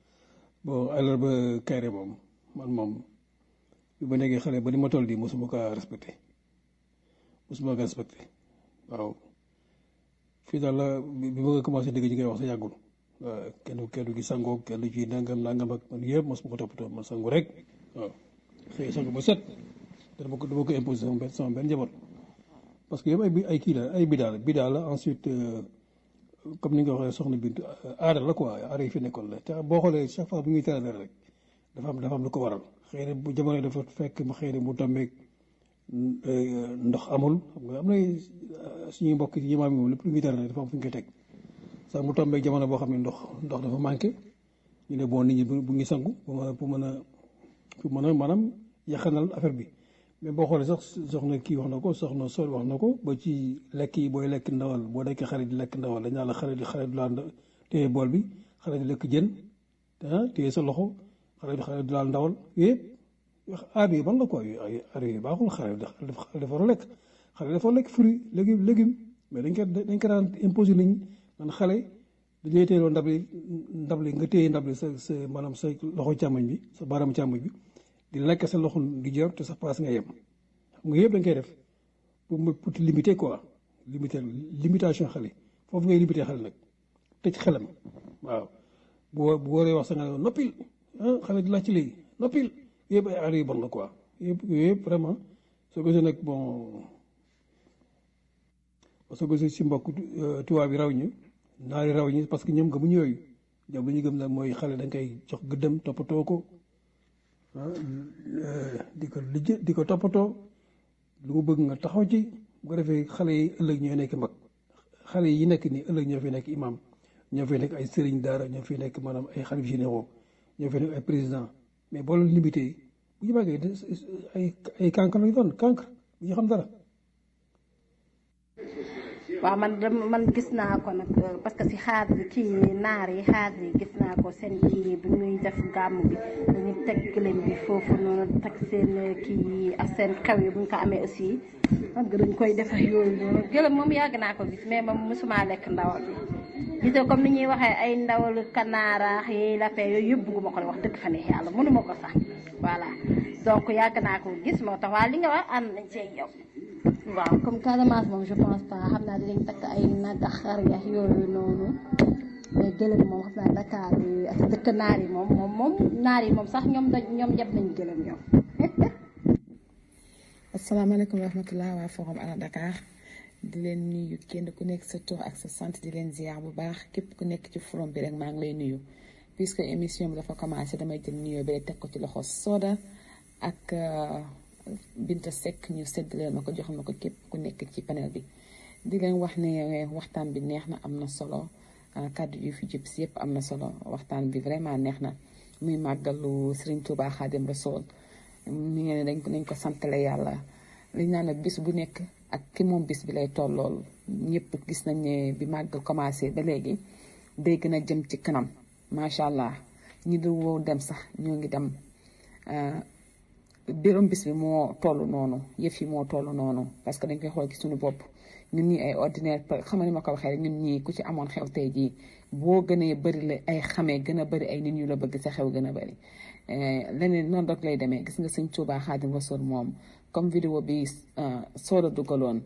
bon alors ba Kayre moom man moom bi ma nekkee xale ba ni ma toll di mosuma ko respecté mosuma ko respecté waaw fii daal la bi bi ma nga commencé dégg ñi ngay wax sa yàggul waaw kenn kenn gi sangoo kenn ci nangam nangam ak man yëpp mos ma ko toppatoo man sangu rek waaw xëy sangu ba set te dama ko dama ko imposé sama benn sama benn njaboot parce que yëpp ay bi- ay kii la ay bidaa la bidaa la ensuite euh, comme ni nga waxee soxna Bintu aada la quoi aada yi fi nekkoon la te boo xoolee chaque fois bu ñuy tere dara rek dafa am dafa am lu ko waral xëy na bu jamono dafa fekk mu xëy na mu tombeeg ndox amul xam nga am na suñuy mbokk yi maam yi moom lépp lu ñuy tere rek dafa am fu ñu koy teg sax mu tombeeg jamono boo xam ne ndox ndox dafa manqué ñu ne bon nit ñi bu bu ngi sangu pour mën a pour mën a pour mën a maanaam yaxanal affaire bi mais boo xoolee sax soxna kii wax na ko soxna sol wax na ko ba ci lekk yi booy lekk ndawal boo nekkee xarit di lekk ndawal dañ naan la xarit xarit du laal téye bool bi xarit di lekk jën ah téye sa loxo xarit xarit du laal ndawal yëpp aada yi ban la quoi yooyu ay aada yi baaxul xarit dafa dafa war a lekk xarit dafa war a lekk fruit légume légume mais dañ ko dañ ko daan imposé nit ñi man xale dañuy téyeloo ndab li ndab li nga téye ndab li sa sa maanaam sa loxo càmmoñ bi sa baaraam càmmoñ bi di lekk sa loxo di jor te sa paas nga yem xam nga yëpp dañ koy def pour mu pour limiter quoi limiter limitation xale foofu ngay limiter xale nag tëj xelam waaw bu bu waree wax sa nga ne noppil ah xale di laaj ci léegi noppil yëpp ay aada yu bon la quoi yëpp yëpp vraiment soo gisee nag bon soo gisee si mbokk tubaab yi raw ñu naari raw ñi parce que ñoom gëmuñu yooyu ñoom li ñu gëm nag mooy xale da nga koy jox gëddëm toppatoo ko ah di ko lijj di ko toppatoo lu mu bëgg nga taxaw ci bu ko defee xale yi ëllëg ñooy nekk mag xale yi nekk nii ëllëg ñoo fi nekk imam ñoo fi nekk ay sëriñ daara ñoo fi nekk maanaam ay xalif généraux ñoo fi nekk ay président mais boo leen limité bu ñu màggee ay ay cancre lañu doon cancre bu ñu xam dara waaw man dama- man gis naa ko nag euh, parce que si xaar kii naar yi xaar yi gis naa ko seen kii bi ñuy def gàmm bi dañu teg gëlëm bi foofu noonu teg seen kii yi ak seen xew yi bu ñu ko amee aussi xam nga dañ koy def ak yooyu noonu gëlëm moom yàgg naa ko gis mais moom mosuma lekk ndawal bi gisoo comme ni ñuy waxee ay ndawal kanaaraax yi lapin yooyu yëpp bugguma ko wax dëgg fa neex yàlla mënuma ko sax voilà donc yàgg naa ko gis moo tax waa li nga wax ànd nañ ceeg yow waaw comme Casamance moom je pense pas xam naa dinañ takk ay nag ak xar yax yooyu noonu mais gëlëm moom xam naa Dakar yi ak dëkk naar yi moom moom moom naar yi moom sax ñoom dañ ñoom yeb nañ gëlëm ñoom asalaamaaleykum wa rahmatulah waa forum ala Dakar di leen nuyu kenn ku nekk sa tur ak sa sant di leen ziar bu baax képp ku nekk ci forum bi rek maa ngi lay nuyu puisque émission bi dafa commencé damay jël nuyoo bi rek teg ko ci loxo Soda ak euh, Binta Seck ñu séddale ma ko joxal ma ko képp ku nekk ci panel bi di leen wax ne waxtaan bi neex na am na solo ah, kàddu yu fi jub si yëpp am na solo waxtaan bi vraiment neex na muy màggalu Serigne Touba Khadim Rasoul mi ngi ne dañ ko nañ ko santale yàlla liñ naan nag bis bu nekk ak ki moom bis bi lay tollool ñëpp gis nañ ne bi màggal commencé ba léegi day gën a jëm ci kanam macha allah ñi du woo dem sax ñoo ngi dem ah, biram bis bi moo toll noonu yëf yi moo toll noonu parce que dañ koy xool ci suñu bopp ñun ñii ay ordinaire xam nga ni ma ko waxee rek ñun ñii ku ci amoon xew tey jii boo gënee bëri la ay xamee gën a bëri ay nit ñu la bëgg sa xew gën a bëri leneen noonu rek lay demee gis nga sëñ Tuubaa Xaadim Rasuul moom comme vidéo bi sooda dugaloon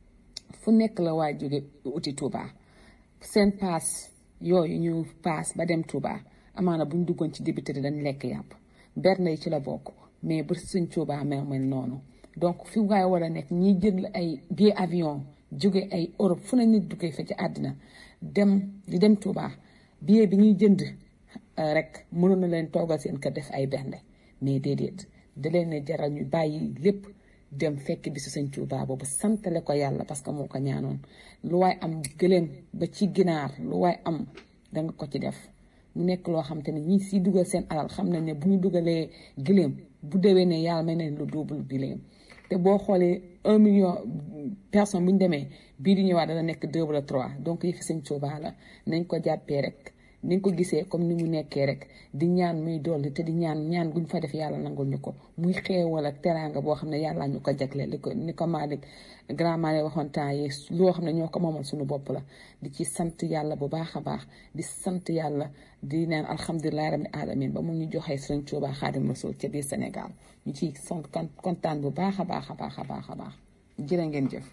fu nekk la waa jóge uti Tuubaa seen paas yooyu ñu paas ba dem Tuubaa amaana buñ duggoon ci dibiteri dañ lekk yàpp berne yi ci la bokk mais bu sëñ Tuubaa mel mel noonu donc fi waaye war a nekk ñiy jël ay billet avion jóge ay Europe fu ne nit duggee fa ci àddina dem di dem Touba billet bi ñuy jënd rek mënoon na leen toogal seen kër def ay bernde mais déedéet da leen ne jaral ñu bàyyi lépp dem fekk bisu sëñ Touba boobu santale ko yàlla parce que moo ko ñaanoon lu waay am gëléem ba ci ginaar lu waay am danga ko ci def mu nekk loo xam te ne ñi si dugal seen alal xam nañ ne bu ñu dugalee gëléem bu déwee ne yàlla may nañ lu double gëléem te boo xoolee un million personne bu ñu demee bii di ñëwaat dana nekk deux wala trois donc yëfi sëñ Tuubaa la nañ ko jàppee rek nañ ko gisee comme ni mu nekkee rek di ñaan muy dolli te di ñaan ñaan guñ fa def yàlla nangul ñu ko muy xeewal ak teraanga boo xam ne yàlla ñu ko jagleel li ko ni ko Malick grand Malick waxoon temps yi loo xam ne ñoo ko moomal suñu bopp la di ci sant yàlla bu baax a baax di sant yàlla di naan alhamdulilah rabbil alamin ba mu ñu joxee sëñ Tuubaa Xaadim Rasuul ca biir Sénégal ñu ciy sant kontaan bu baax a baax a baax a baax a baax jërë ngeen jëf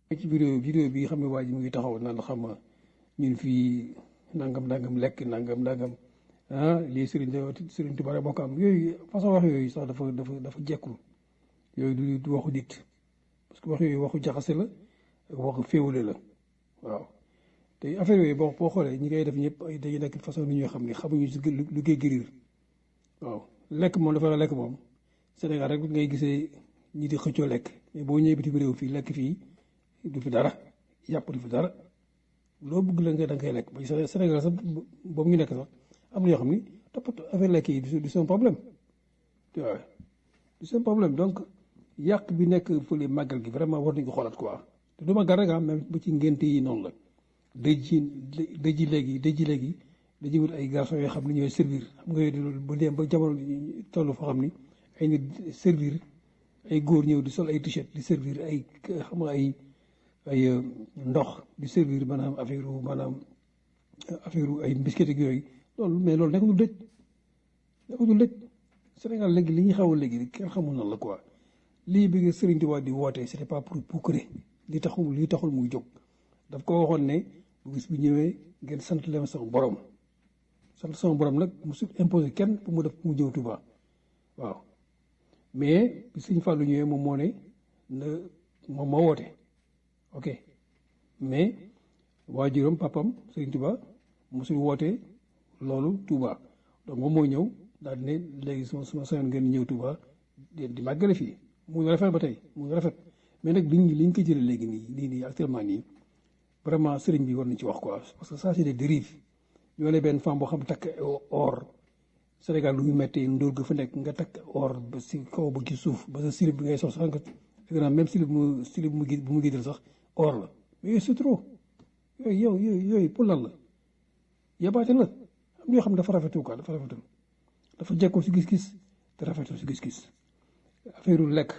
ci vidéo vidéo bi xam ne waa ji mu ngi taxaw naan xam nga ñun fii nangam nangam lekk nangam nangam ah lii Serigne Serigne Touba moo ko am yooyu façon wax yooyu sax dafa dafa dafa jekkul yooyu du du waxu nit parce que wax yooyu waxu jaxase la ak waxu féewule la waaw te affaire yooyu boo boo xoolee ñi koy def ñëpp ay dañuy nekk façon ni ñoo xam ne xamuñu si lu koy gërir waaw lekk moom dafa la lekk moom Sénégal rek ngay gisee ñi di xëccoo lekk mais boo ñëwee bitim réew fii lekk fii du fi dara yàpp du fi dara loo bëgg la nga da nga koy lekk ba Sénégal sax boobu ñu nekk sax am na yoo xam ni toppatoo affaire lekk yi du seen problème tu vois du seen problème donc yàq bi nekk fële màggal gi vraiment war nañu ko xoolaat quoi te du màggal rek ah même bu ci ngénte yi noonu la dëj yi dëj yi léegi dëj yi léegi dañuy wut ay garçons yoo xam ne ñooy servir xam nga yooyu bu dem ba jamono toll foo xam ni ay nit servir ay góor ñëw di sol ay t-shirt di servir ay xam nga ay ay ndox di servir maanaam affaire maanaam affaire ay biscuit ak yooyu loolu mais loolu nekkatul dëj nekkatul dëj Sénégal léegi li ñuy xaw a léegi kenn xamul nan la quoi lii bi nga Serigne Touba di woote c'était pas pour puukare li taxul li taxul muy jóg daf ko waxoon ne bu bis bi ñëwee ngeen sant leen sama borom sant sama borom nag mu su imposé kenn pour mu def mu ñëw Touba waaw mais bi Serigne Fallou ñëwee moom moo ne na moom moo woote ok mais waajuram papam Serigne Touba mosul woote loolu Touba donc moom moo ñëw daal di ne léegi suma suma sañoon ngeen ñëw Touba di di màggale fii mu ngi rafet ba tey mu ngi rafet mais nag liñ liñ ko jëlee léegi nii nii nii actuellement nii vraiment sëriñ bi war nañ ci wax quoi parce que ça c'est des dérives ñoo ne benn femme boo xam takk or Sénégal lu ñu méttee ndóol ga fa nekk nga takk or ba si kaw ba ci suuf ba sa silib bi ngay sox sax nga fekk naa même silib mu silib mu bu mu giddal sax or la mais yooyu c'est trop yooyu yow yooyu yooyu pour lan la yabaate la am yoo xam dafa rafetu quoi dafa rafetul dafa jekkoo si gis-gis te rafetul si gis-gis affaire lekk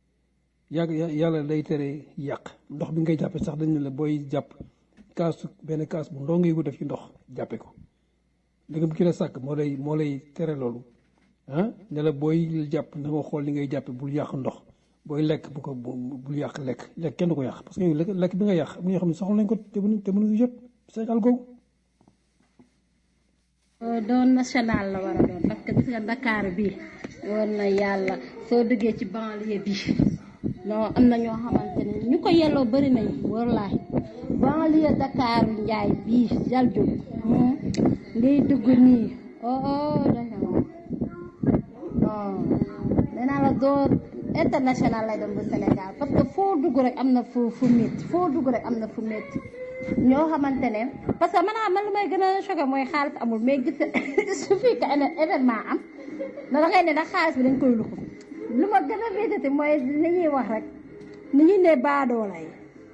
yàgg yàlla day tere yàq ndox bi ngay jàppe sax dañ ne la booy jàpp kaas benn kaas bu ndoo ngay ko def ci ndox jàppe ko ndegam ki la sàkk moo lay moo lay tere loolu ah ne la booy jàpp na nga xool li ngay jàppe bul yàq ndox booy lekk bu ko bul yàq lekk lekk kenn du ko yàq parce que lekk lekk bi nga yàq am na ñoo xam ne soxla nañ ko te mënu te mënuñu yëpp Sénégal googu doon national la war a doon parce que gis nga Dakar bi war na yàlla soo duggee ci banlieue bi non am na ñoo xamante ne ñu ko yelloo bëri nañ wallaahi banlieue Dakar Njaay bii jal jóg ngay dugg nii oh dafa non nee naa la doo international lay doon bu Sénégal parce que foo dugg rek am na fu fu métti foo dugg rek am na fu métti ñoo xamante ne parce que man man lu may gën a choqué mooy xaalis amul mais gis su fi que événement am na da ngay ne nag xaalis bi dañ koy luxu lu ma gën a métti mooy li ñuy wax rek ni ñuy ne baadoola yi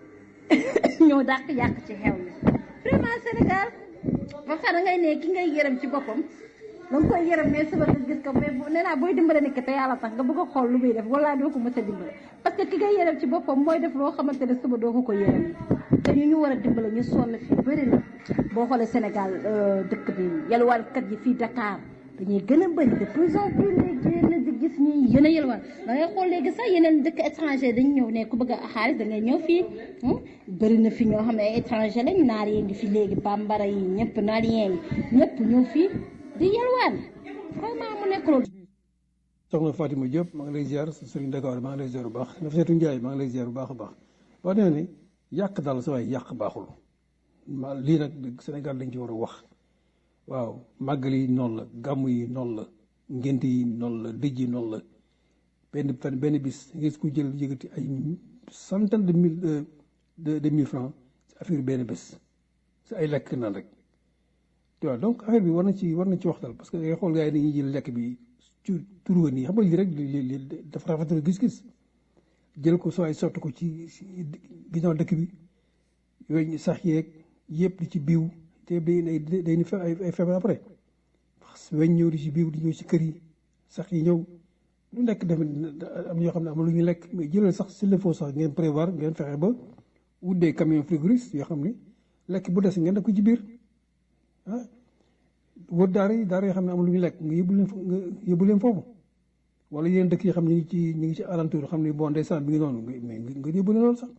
ñoo dàq yàq ci xew yi vraiment Sénégal ba pare ngay ne ki ngay yërëm ci boppam da nga koy yërëm mais suba nga gis ko mais nee naa booy dimbale nit ki te yàlla tax nga bëgg a xool lu muy def wala doo ko mës a dimbale parce que ki ngay yërëm ci boppam mooy def loo xamante ne suba doo ko ko yërëm te ñu ñu war a dimbale ñu sonn fii bëri na boo xoolee Sénégal dëkk bi yalwaankat yi fii Dakar dañuy gën a bëri de plus en plus léegi yéen di gis ñuy yéen a yalwaan da ngay xool léegi sax yeneen dëkk étranger dañu ñëw ne ku bëgg a xaalis da ngay ñëw fii bëri na fi ñoo xam ne ay étranger lañ naar yee ngi fi léegi bambara yi ñëpp naar yee ngi ñëpp ñëw fii di yalwaan vraiment mu nekk loolu soxna Fatima Diop maa ngi lay ziar Serigne Dakar maa ngi lay ziar bu baax na Fatou Ndiaye maa ngi lay ziar bu baax a baax wax dëgg ne yàq daal sa waay yàq baaxul ma lii nag Sénégal dañ ci war a wax waaw màggal yi noonu la gàmm yi noonu la ngént yi noonu la dëj yi noonu la benn fan benn bis ngeen ku jël yëgati ay centaine de mille de de mille francs si affaire benn bés si ay lekk naan rek tu vois donc affaire bi war na ci war na ci waxtal parce que ngay xool gars yi dañuy jël lekk bi ci turuwa nii xam nga lii rek li li dafa rafetal gis-gis jël ko soo ay sotti ko ci ginnaaw dëkk bi yooyu sax yeeg yëpp di ci biiw te day day ni ay feebar après weñ ñëw di ci biiw di ñëw ci kër yi sax yi ñëw lu nekk def am ñoo xam ne am lu ñu lekk mais jëlal sax s'il le faut sax ngeen prévoir ngeen fexe ba wut des camions frigoristes yoo xam ne lekk bu des ngeen def ko ci biir ah wër daara yi daara yoo xam ne am lu ñu lekk nga yóbbu leen nga yóbbu leen foofu wala yeneen dëkk yoo xam ne ñu ngi ci ñu ngi ci alentour xam ne bon ndeysaan bi ngi noonu mais nga yóbbu leen loolu sax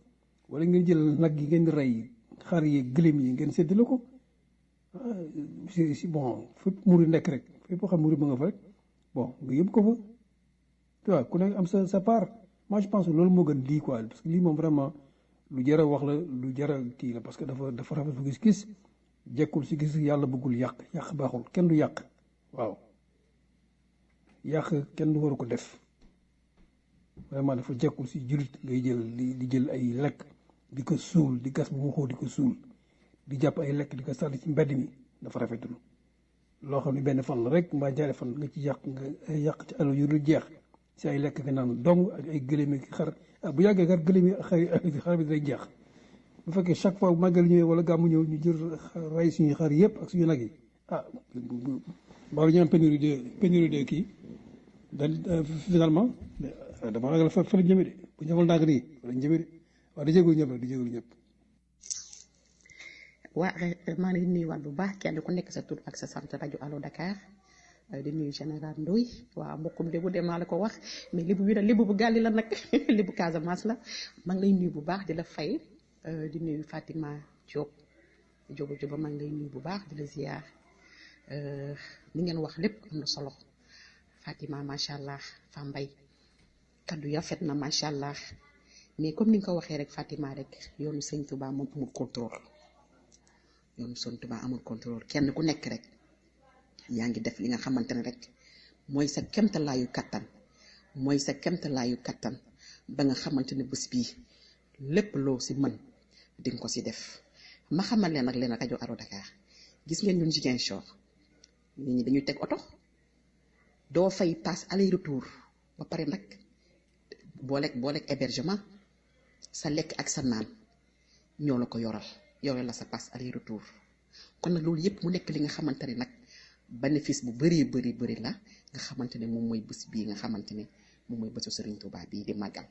wala ngeen jël nag yi ngeen di rey xar yi gëléem yi ngeen séddale ko si si bon fépp muri nekk rek fépp xam muri ba nga fa rek bon nga yëpp ko fa tu vois ku nekk am sa sa part moi je pense que loolu moo gën lii quoi parce que lii moom vraiment lu jar a wax la lu jar a kii la parce que dafa dafa rafet bu gis-gis jekkul si gis yàlla bëggul yàq yàq baaxul kenn du yàq waaw yàq kenn du waru ko def vraiment dafa jekkul si jullit ngay jël di jël ay lekk di ko suul di gas bu mu xóot di ko suul di jàpp ay lekk di ko sànni ci mbedd mi dafa rafetul loo xam ne benn fan la rek mbaa ñaari fan nga ci yàq nga yàq ci alal yu dul jeex si ay lekk nga naan dong ak ay gëléem ak xar bu yàggee xar gëléem ak xar xar bi day jeex bu fekkee chaque fois bu màggal ñëwee wala gàmmu ñëw ñu jël rey suñu xar yëpp ak suñu nag yi ah baalu ñu am pénurie de pénurie de kii daal finalement dama ragal fa fa la jëme de bu ñu defal ndànk nii fa la jëme de waaw di jégalu ñëpp di jégalu ñëpp waa maa ngi nuyuwaat bu baax kenn ku nekk sa tur ak sa sant rajo Allo Dakar di nuyu général Ndoye waaw mbokkum lébu de maa la ko wax mais lébu bi nag lébu bu gàlli la nag lébu Casamance la maa ngi lay nuyu bu baax di la fay di nuyu Fatima Diop Diop Diop maa ngi lay nuyu bu baax di la ziar li ngeen wax lépp am na solo Fatima macha allah Fambaye kaddu ya fet na macha allah mais comme ni nga ko waxee rek Fatima rek yoonu sëñ Touba moom amul contrôle yoonu sëñ Touba amul contrôle kenn ku nekk rek yaa ngi def li nga xamante ne rek mooy sa kemtalaayu kattan mooy sa kemtalaayu kattan ba nga xamante ne bés bii lépp loo si mën di nga ko si def ma xamal leen nag leen rajo Allo Dakar gis ngeen ñun Ziguinchor nit ñi dañuy teg oto doo fay passe aller retour ba pare nag booleeg booleeg hébergement sa lekk ak sa naan ñoo la ko yoral yoral la sa passe aller retour kon nag loolu yëpp mu nekk li nga xamante ne nag bénéfice bu bëree bëri bëri la nga xamante ne moom mooy bés bii nga xamante ne moom mooy bésu Serigne Touba bii di màggal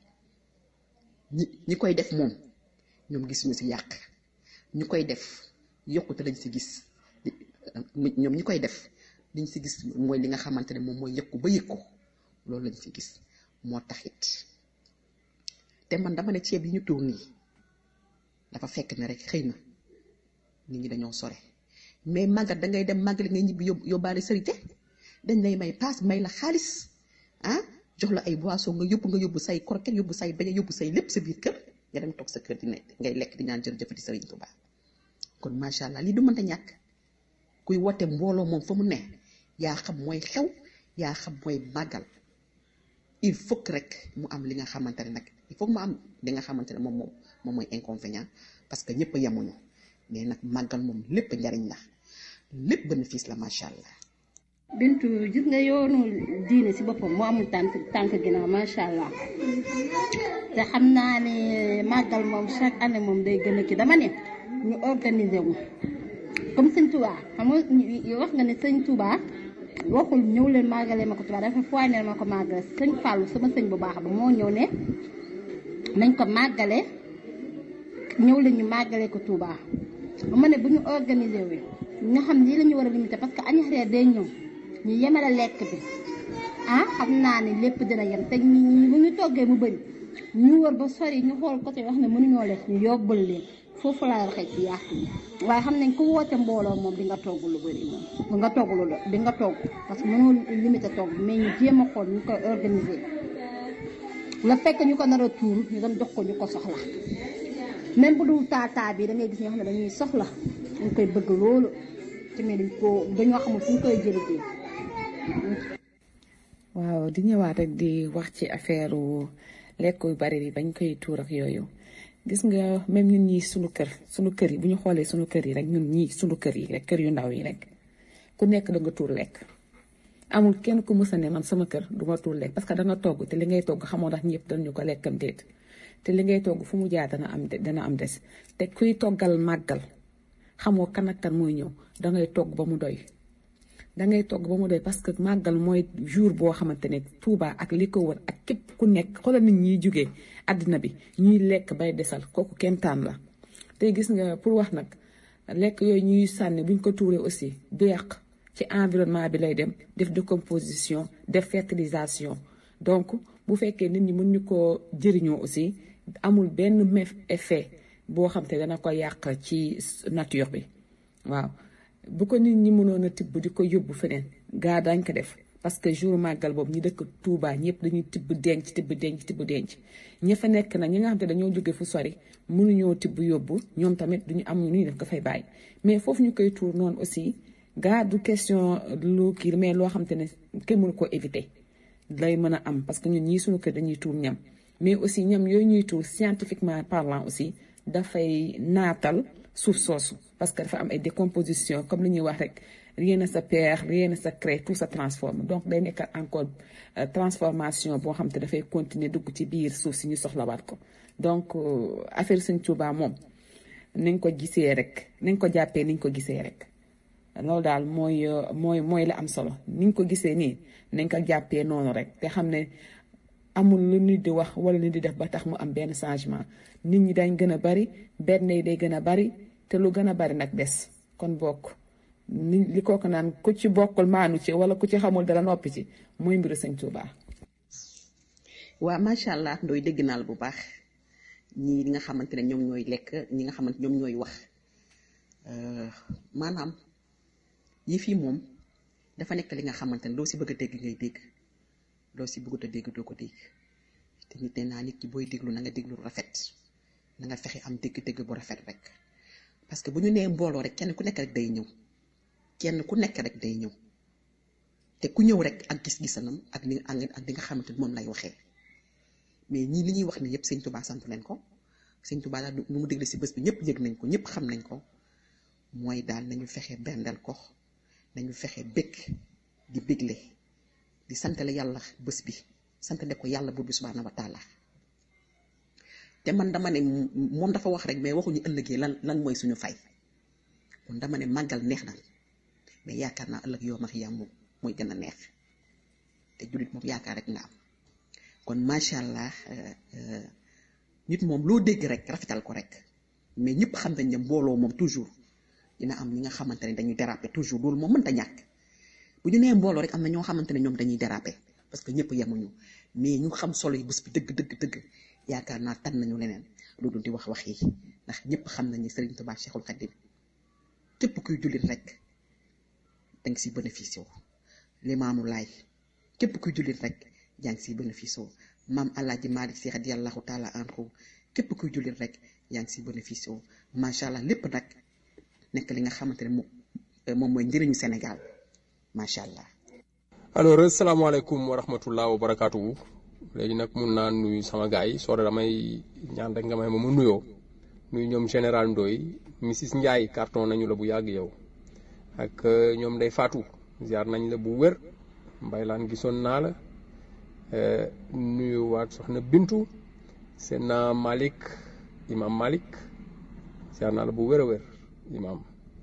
ñi ñi koy def moom ñoom gisuñu si yàq ñu koy def yokkute lañ si gis ñoom ñi koy def liñ si gis mooy li nga xamante ne moom mooy yëkku ba yëkku loolu lañ si gis moo taxit te man dama ne ceeb yi ñu tuur nii dafa fekk ne rek xëy na nit ñi dañoo sore mais màggat da ngay dem màggali ngay ñibbi yób yóbbaale sërite dañ lay may paas may la xaalis ah jox la ay boisson nga yóbbu nga yóbbu say croquette yóbbu say beñe yóbbu say lépp sa biir kër nga dem toog sa kër di ne ngay lekk di ñaan jërëjëfati Sëriñ Tuubaa kon macha allah lii du mënta ñàkk kuy wote mbooloo moom fa mu ne yaa xam mooy xew yaa xam mooy màggal il faut que rek mu am li nga xamante ne nag il faut que mu am li nga xamante ne moom moom moom mooy inconvénient parce que ñëpp a yemuñu mais nag màggal moom lépp njariñ la lépp bénéfice la macha allah. bintu gis nga yoonu diine si boppam moo amul tànk tànk ginnaaw macha allah te xam naa ne màggal moom chaque année moom day gën a kii dama ne ñu organiser wu comme sëñ Touba xam nga wax nga ne sëñ Touba waxul ñëw leen màggalee ma ko Touba dafa fooy ne ma ko màggale sëñ Fallou sama sëñ bu baax ba moo ñëw ne nañ ko màggale ñëw leen ñu màggalee ko Touba ma ne bu ñu organiser wu nga xam lii la ñu war a limiter parce que añ reer day ñëw ñu yemale lekk bi ah xam naa ne lépp dina yem te ñi bu ñu toggee mu bëri ñu wër ba sori ñu xool côté wax ne mënuñoo lekk ñu yóbbal leen foofu laa waxee ci yàq yi waaye xam nañ ku woote mbooloo moom di nga togg lu bëri moom di nga togg lu di nga togg parce que mënoo limiter togg mais ñu jéem a xool ñu koy organiser la fekk ñu ko nar a tuur ñu dem jox ko ñu ko soxla même bu dul taataa bi da ngay gis ñoo xam ne dañuy soxla dañ koy bëgg loolu te mais dañ ko dañoo xamul fu ñu koy jëlee waaw di ñëwaat rek di wax ci affaire lekk yu bari bi bañ koy tuur ak yooyu gis nga même ñun ñii sunu kër sunu kër yi bu ñu xoolee sunu kër yi rek ñun ñii sunu kër yi rek kër yu ndaw yi rek ku nekk da nga tuur lekk amul kenn ku mës a ne man sama kër du ma tuur lekk parce que da nga togg te li ngay togg xamoo ndax ñëpp dañu ko lekkam déet te li ngay togg fu mu jaar dana am dana am des te kuy toggal màggal xamoo kan ak kan mooy ñëw dangay togg ba mu doy dangay togg ba mu doy parce que màggal mooy jour boo xamante ne Touba ak li ko wër ak képp ku nekk xoolal nit ñiy jógee àddina bi ñuy lekk bay desal kooku kentaan la te gis nga pour wax nag lekk yooyu ñuy sànni buñ ko tuuree aussi du yàq ci environnement bi lay dem def décomposition def fertilisation donc bu fekkee nit ñi mën ñu koo jëriñoo aussi amul benn mef- effet boo xam te dana ko yàq ci nature bi waaw bu ko nit ñi mënoon a tibb di ko yóbbu feneen gaa dañ ko def parce que jour màggal boobu ñi dëkk Touba ñëpp dañuy tibb denc tibb denc tibb denc ña fa nekk nag ñi nga xam te dañoo jóge fu sori mënuñoo tibb yóbbu ñoom tamit duñu am nu ñuy def ko fay bàyyi mais foofu ñu koy tuur noonu aussi gaa du question lu kii mais loo xam te ne kenn mënu ko éviter lay mën a am parce que ñun ñii suñu kër dañuy tuur ñam mais aussi ñam yooyu ñuy tuur scientifiquement parlant aussi dafay naatal suuf soosu parce que dafa am ay décomposition comme li ñuy wax rek rien ne se perd rien ne se crée tout se transforme donc day nekk encore euh, transformation boo xam te dafay continuer dugg ci biir suuf si ñu soxlawaat ko donc euh, affaire Sëñ Tuubaa moom nañ ko gisee rek nañ ko jàppee niñ ko gisee rek loolu daal mooy euh, mooy mooy la am solo niñ ko gisee nii nañ ko jàppee noonu rek te xam ne amul lu nit di wax wala nit di def ba tax mu am benn changement nit ñi dañ gën a bari benn yi day gën a bari te lu gën a bari nag des kon bokk ni li kooku naan ku ci bokkul maanu ci wala ku ci xamul dara noppi ci mooy mbiru sëñ Tuubaa waa macha allah ndooy dégg naa la bu baax ñii ñi nga xamante ne ñoom ñooy lekk ñi nga xamante ñoom ñooy wax Euh, maanaam yi fii moom dafa nekk li nga xamante ne loo si bëgg a dégg ngay dégg loo si bëggut a dégg doo ko dégg te nit nee naa nit ki booy déglu na nga déglu rafet na nga fexe am dégg-dégg bu rafet rek parce que bu ñu nee mbooloo rek kenn ku nekk rek day ñëw kenn ku nekk rek day ñëw te ku ñëw rek ak gis-gisanam ak ni ak ak li nga xamante ni moom lay waxee mais ñii li ñuy wax ni yëpp sëñ Touba sant leen ko sëñ Touba daal nu mu dégle si bés bi ñëpp yëg nañ ko ñëpp xam nañ ko mooy daal nañu fexe bendal ko nañu fexe bëgg di bégle di santale yàlla bés bi santale ko yàlla buur bi subhaanahu wa taala te man dama ne moom dafa wax rek mais waxuñu ëllëgee lan lan mooy suñu fay kon dama ne màggal neex na mais yaakaar naa ëllëg yoo max yaa moom mooy gën a neex te jullit moom yaakaar rek nga am kon macha allah nit moom loo dégg rek rafetal ko rek mais ñëpp xam nañ ne mbooloo moom toujours dina am ñi nga xamante ne dañuy déraper toujours loolu moom mënta ñàkk bu ñu nee mbooloo rek am na ñoo xamante ne ñoom dañuy déraper parce que ñëpp yemuñu mais ñu xam solo yi bés bi dëgg dëgg dëgg yaakaar naa tan nañu leneen loolu di wax wax yi ndax ñëpp xam nañ ne Serigne Touba Cheikhul Khadim képp kuy jullit rek danga si bénéfice wu Limaamu Laay képp kuy jullit rek yaa ngi siy bénéfice wu maam Alaaji Maalik Si radiyallahu taala anhu képp kuy jullit rek yaa ngi siy bénéfice wu macha allah lépp nag nekk li nga xamante ne moom moom mooy njëriñu Sénégal macha allah. alors asalaamaaleykum wa rahmatullah wa barakaatu léegi nag mun naa nuyu sama gars yi soo damay ñaan rek nga may ma mu nuyoo nuyu ñoom général Ndoye Mrs Ndiaye carton nañu la bu yàgg yow ak ñoom day faatu ziar nañ la bu wér mbaylaan gisoon naa la nuyu waat soxna Bintu seen naa Malick imam Malick ziar naa la bu wér a wér imam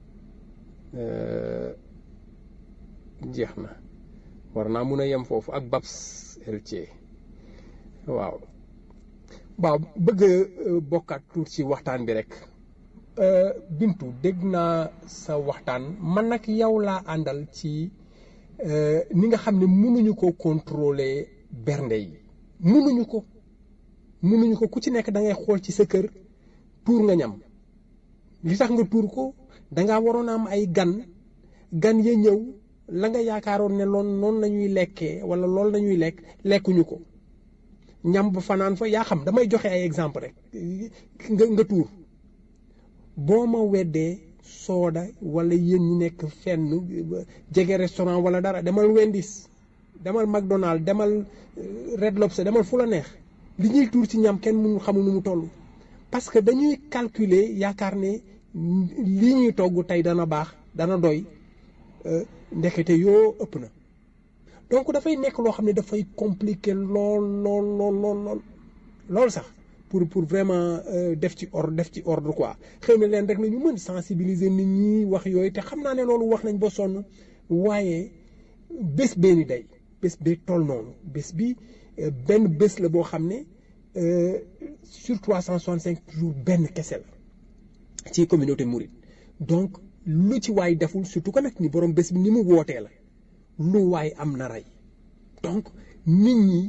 jeex na war naa mun a yem foofu ak Babs Eltie waaw waaw bëgg a bokkaat tuut ci waxtaan bi rek Bintu dégg naa sa waxtaan man nag yow laa àndal ci ni nga xam ne mënuñu ko contrôler bernde yi mënuñu ko mënuñu ko ku ci nekk da ngay xool ci sa kër tuur nga ñam li tax nga tuur ko dangaa waroon a am ay gan gan ya ñëw la nga yaakaaroon ne loon noonu la ñuy lekkee wala loolu la ñuy lekk lekkuñu ko ñam ba fanaan fa yaa xam damay joxe ay exemple rek nga nga tuur boo ma weddee sooda wala yéen ñi nekk fenn jege restaurant wala dara demal Wendy's demal McDonald demal Red Lobster demal fu la neex li ñuy tuur ci ñam kenn mënu xamul nu mu toll parce que dañuy calculer yaakaar ne lii ñuy togg tey dana baax dana doy ndekete yoo ëpp na donc dafay nekk loo xam ne dafay compliqué lool lool lool lool lool lool sax pour pour vraiment def ci ordre def ci ordre quoi xëy na leen rek na ñu mën sensibiliser nit ñi wax yooyu te xam naa ne loolu wax nañ ba sonn waaye bés bee ni day bés bee toll noonu bés bi benn bés la boo xam ne sur 365 jours benn kese la ci communauté mouride donc lu ci waay deful surtout que nag ni borom bés bi ni mu wootee la lu waay am na rey donc nit ñi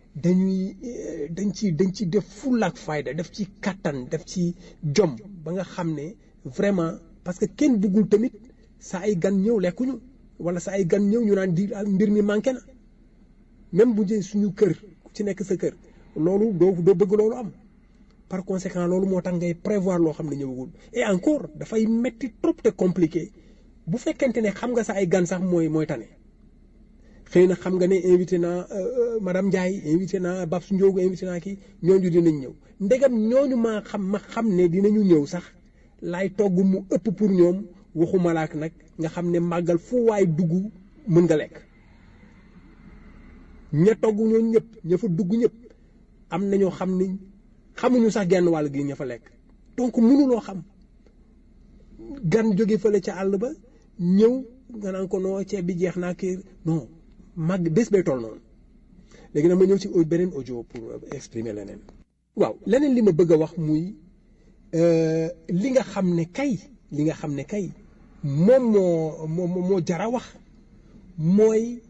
dañuy dañ ci dañ ci def fullaak fayda def ci kattan def ci jom ba nga xam ne vraiment parce que kenn bëggul tamit sa ay gan ñëw lekkuñu wala sa ay gan ñëw ñu naan di mbir mi manqué na même bu jëlee suñu kër ku ci nekk sa kër loolu doo doo bëgg loolu am par conséquent loolu moo tax ngay prévoir loo xam ne ñëwagul et encore dafay metti trop te compliqué bu fekkente ne xam nga sa ay gan sax mooy mooy tane xëy na xam nga ne invité naa madame Ndiaye invité naa Babs Ndiogu invité naa kii ñooñu dinañ ñëw ndegam ñooñu maa xam ma xam ne dinañu ñëw sax laay togg mu ëpp pour ñoom waxuma laak nag nga xam ne màggal fu waay dugg mën nga lekk ña togg ñooñu ñëpp ña fa dugg ñëpp am na ñoo xam ni xamuñu sax genn wàll gi ña fa lekk donc mënuloo xam gan jóge fële ca àll ba ñëw nga naan ko noo ceeb bi jeex naa kii non màgg bés bay toll noonu léegi nag ma ñëw ci beneen audio pour exprimer leneen. waaw leneen li ma bëgg a wax muy li nga xam ne kay li nga xam ne kay moom moo moo moo jara wax mooy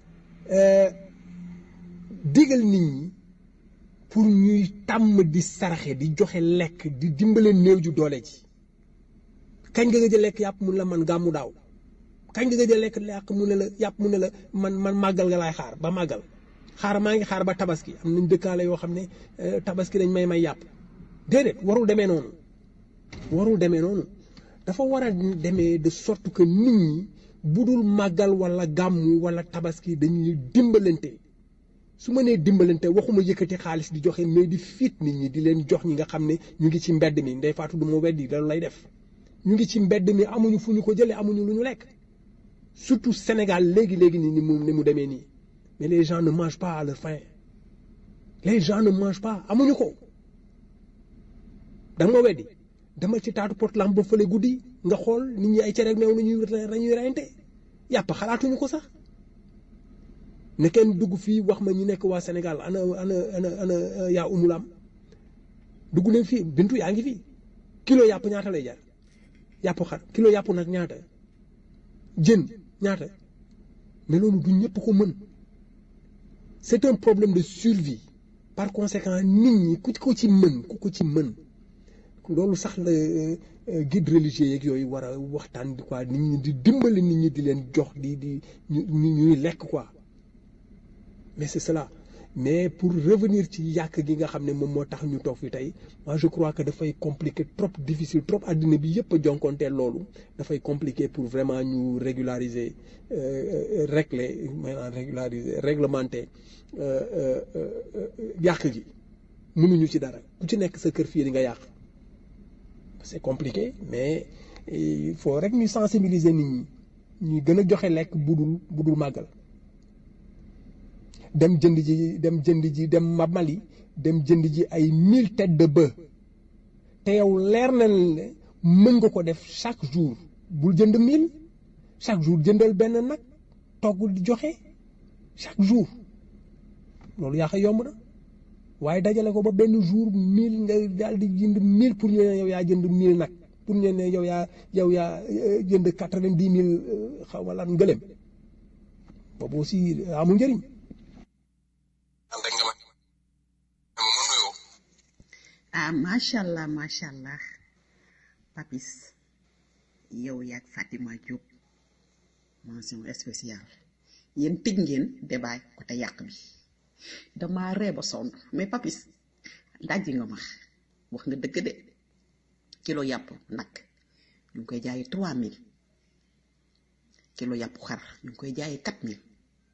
digal nit ñi pour ñuy tàmm di saraxe di joxe lekk di dimbale néew ju doole ji kañ nga gëj a lekk yàpp mun la man gàmmu daaw kañ nga gëj a lekk yàpp mu ne la yàpp mu ne la man man màggal nga laay xaar ba màggal xaar maa ngi xaar ba tabaski am nañ dëkkaale yoo xam ne tabaski dañ may may yàpp déedéet warul demee noonu warul demee noonu dafa war a demee de sorte que nit ñi bu dul màggal wala gàmmu wala tabaski dañuy dimbalante su ma nee dimbalante waxuma yëkkati xaalis di joxe mais di fiit nit ñi di leen jox ñi nga xam ne ñu ngi ci mbedd mi ndey faatu du ma weddi loolu lay def ñu ngi ci mbedd mi amuñu fu ñu ko jëlee amuñu lu ñu lekk surtout Sénégal léegi léegi nii ni mu ni mu demee nii mais les gens ne mangent pas à leur faim les gens ne mangent pas amuñu ko da nga ma weddi dama ci taatu portlam ba fële guddi nga xool nit ñi ay cere meew nañuy nañuy reyante yàpp xalaatuñu ko sax ne kenn dugg fii wax ma ñi nekk waa Sénégal ana ana ana ana yaa umulam dugg leen fii bintu yaa ngi fii kilo yàpp ñaata lay jar yàpp xar kilo yàpp nag ñaata jën ñaata mais loolu du ñëpp ko mën c'est un problème de survie par conséquent nit ñi ku ko ci mën ku ko ci mën loolu sax la guide religieux yeeg yooyu war a waxtaan di quoi nit ñi di dimbali nit ñi di leen jox di di ñu ñuy lekk quoi mais c'est cela mais pour revenir ci yàq gi nga xam ne moom moo tax ñu toog fi tey moi je crois que dafay compliqué trop difficile trop àddina bi yëpp a jonkonteel loolu dafay compliqué pour vraiment ñu régulariser régler maanaam régulariser réglementer yàq gi mënuñu ci dara ku ci nekk sa kër fii di nga yàq c'est compliqué mais il faut rek ñu sensibiliser nit ñi ñuy gën a joxe lekk budul budul màggal dem jënd ji dem jënd ji dem Mali dem jënd ji ay mille têtes de bœuf te yow leer na ne mën nga ko def chaque jour bul jënd mille chaque jour jëndal benn nag togg di joxe chaque jour loolu yaa xam yomb na waaye dajale ko ba benn jour mille nga daal di jënd mille pour ñu ne yow yaa jënd mille nag pour ñu ne yow yaa yow yaa jënd quatre-vingt-dix mille xaw ma lan ngëlem boobu aussi amul njëriñ. ah macha allah macha allah papis yow yaag Fatima Diop mention spéciale yéen tëj ngeen débat côté yàq bi dama ree ba sonn mais papis dajji nga ma wax nga dëgg de kilo yàpp nag ñu ngi koy jaayee trois mille kilo yàpp xar ñu ngi koy jaayee quatre mille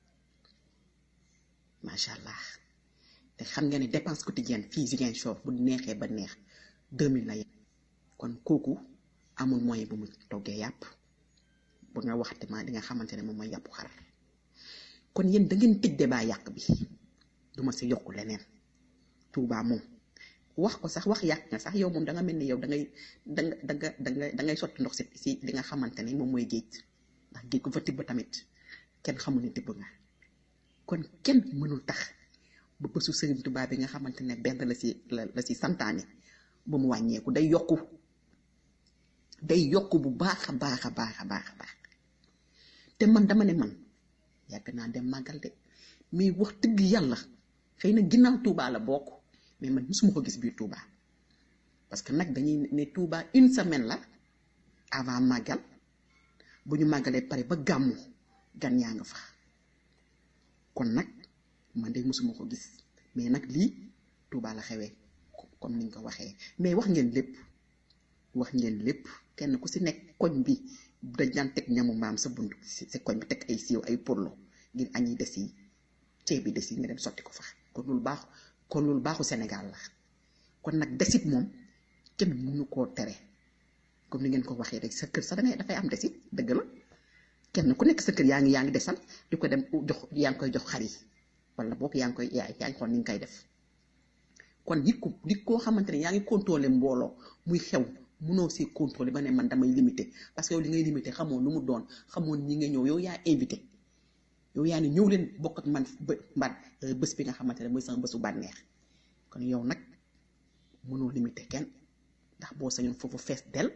macha allah te xam nga ne dépense quotidienne fii Ziguinchor bu neexee ba neex 2000 la yem kon kooku amul moyen bu mu toggee yàpp bu nga waxte ma di nga xamante ne moom mooy yàppu xar kon yéen da ngeen tëj débat yàq bi duma si yokk leneen Touba moom wax ko sax wax yàq nga sax yow moom da nga mel ni yow da ngay da nga da nga da nga da ngay sotti ndox si si li nga xamante ne moom mooy géej ndax géej ku fa tibb tamit kenn xamul ne tibb nga kon kenn mënul tax ba bésu Sëriñ Tuubaa bi nga xamante ne benn la si la la si santaane ba mu wàññeeku day yokku day yokku bu baax a baax a baax a baax a baax te man dama ne man yàgg naa dem màggal de mais wax dëgg yàlla xëy na ginnaaw Touba la bokk mais man mosuma ko gis biir Touba parce que nag dañuy ne Touba une semaine la avant màggal bu ñu màggalee pare ba gàmmu gan yaa nga fa kon nag man de mosuma ko gis mais nag lii Touba la xewee comme niñ ko waxee mais wax ngeen lépp wax ngeen lépp kenn ku si nekk koñ bi dañ daan teg ñamu maam sa bunt si si koñ bi teg ay siiw ay porlo ngir añ yi des yi ceeb bi des yi nga dem sotti ko fa kon loolu baax kon loolu baaxu Sénégal la kon nag desit moom kenn mënu koo tere comme ni ngeen ko waxee rek sa kër sax dangay dafay am desit dëgg la kenn ku nekk sa kër yaa ngi yaa ngi desal di ko dem jox yaa ngi koy jox xar yi wala boog yaa ngi koy yaa yaa ngi xool ni nga koy def kon nit ku nit koo xamante ne yaa ngi contrôler mbooloo muy xew mënoo si contrôler ba ne man damay limité parce que yow li ngay limité xamoo lu mu doon xamoo ñi nga ñëw yow yaa invité yow yaa ni ñëw leen bokk ak man bë mban bés bi nga xamante ne mooy sama bésu bànneex kon yow nag mënoo limité kenn ndax boo sañoon foofu fees del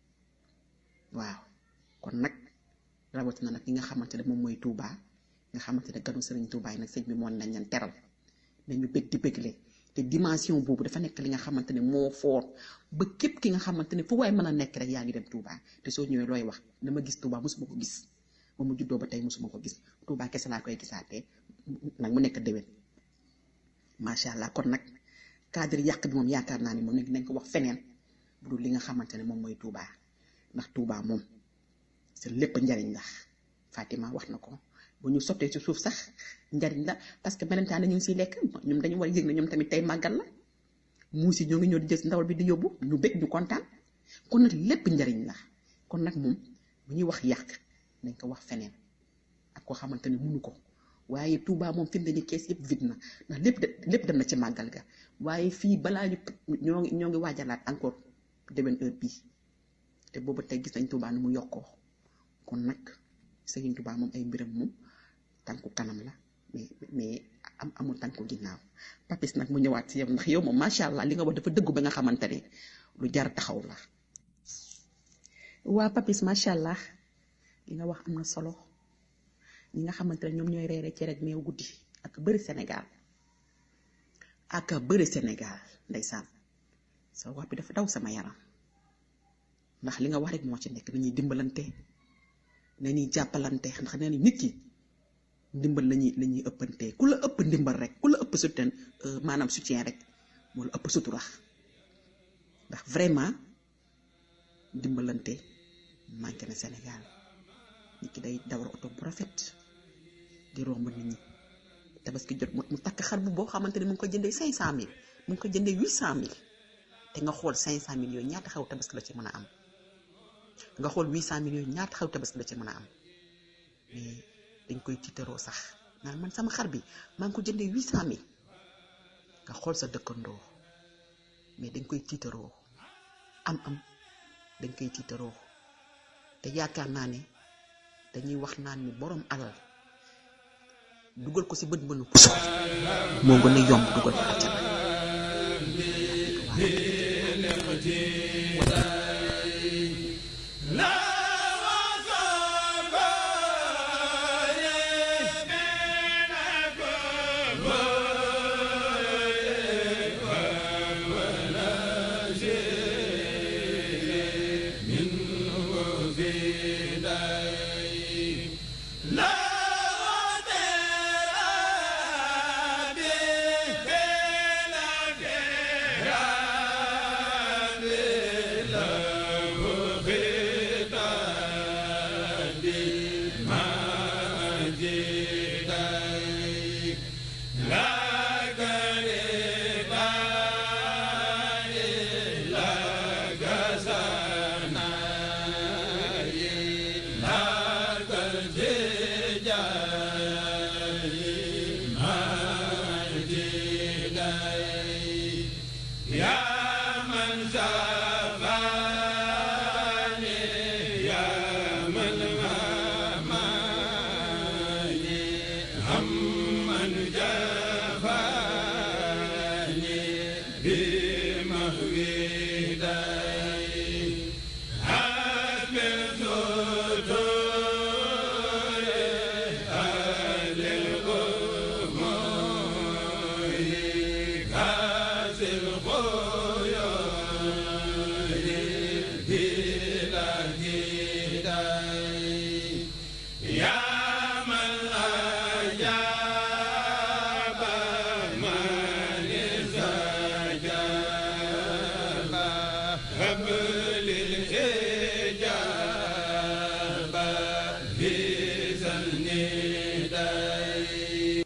waaw kon nag rawatina nag ñi nga xamante ne moom mooy Touba nga xamante ne ganu sëriñ Touba yi nag sëñ bi moon nañ leen teral nañu bëgg di bëggle te dimension boobu dafa nekk li nga xamante ne moo foor ba képp ki nga xamante ne fu waay mën a nekk rek yaa ngi dem Touba te soo ñëwee looy wax dama gis Touba mosuma ko gis ba mu juddoo ba tey mosuma ko gis Touba kese laa koy gisaatee nag mu nekk déwén macha allah kon nag cadre yàq bi moom yaakaar naa ni moom nekk nañ ko wax feneen bu dul li nga xamante ne moom mooy Touba ndax Touba moom c'est lépp njariñ la Fatima wax na ko bu ñu sottee ci suuf sax njariñ la parce que melentaan ñu ngi siy lekk ñoom dañu war a yëg ne ñoom tamit tey màggal la muus yi ñoo ngi ñëw di jël ndawal bi di yóbbu ñu bëgg ñu kontaan kon nag lépp njariñ la kon nag moom bu ñuy wax yàq nañ ko wax feneen ak koo xamante ne mënu ko waaye Touba moom fi mu ne nii kees yëpp vide na ndax lépp de lépp dem na ci màggal ga waaye fii balaa ñu ñoo ngi ñoo ngi waajalaat encore déwén heure bii te boobu tey gis nañ Touba nu mu yokkoo kon nag Serigne Touba moom ay mbiram moom tànku kanam la mais mais am amul tànku ginnaaw papis nag mu ñëwaat si yow ndax yow moom macha allah li nga wax dafa dëggu ba nga xamante ne lu jar taxaw la. waa papis macha allah li nga wax am na solo ñi nga xamante ne ñoom ñooy reere ci rek meew guddi ak bëri Sénégal ak bëri Sénégal ndeysaan sa wax bi dafa daw sama yaram ndax li nga wax rek moo ci nekk nañuy dimbalante nañuy jàppalante ndax nee nit ki ndimbal lañuy la ñuy ëppante ku la ëpp ndimbal rek ku la ëpp soutien maanaam soutien rek moo la ëpp sutura ndax vraiment dimbalante manqué na Sénégal nit ki day dawar oto bu rafet di romb nit ñi tabaski jot mu takk xar bu boo xamante ne mu ngi ko jëndee cinq cent mille mu ngi ko jëndee huit cent mille te nga xool cinq cent mille yooyu ñaata xew tabaski la ci mën a am nga xool huit cent mille yooyu ñaata xew tabaski la ci mën a am mais dañ koy tiitaroo sax naan man sama xar bi maa ngi ko jëndee huit cent mille nga xool sa dëkkandoo mais dañ koy tiitaroo am am dañ koy tiitaroo te yaakaar naa ne dañuy wax naan ni borom alal dugal ko ci bët bënu puso moo gën a yomb dugal ko àjjana يا من زاد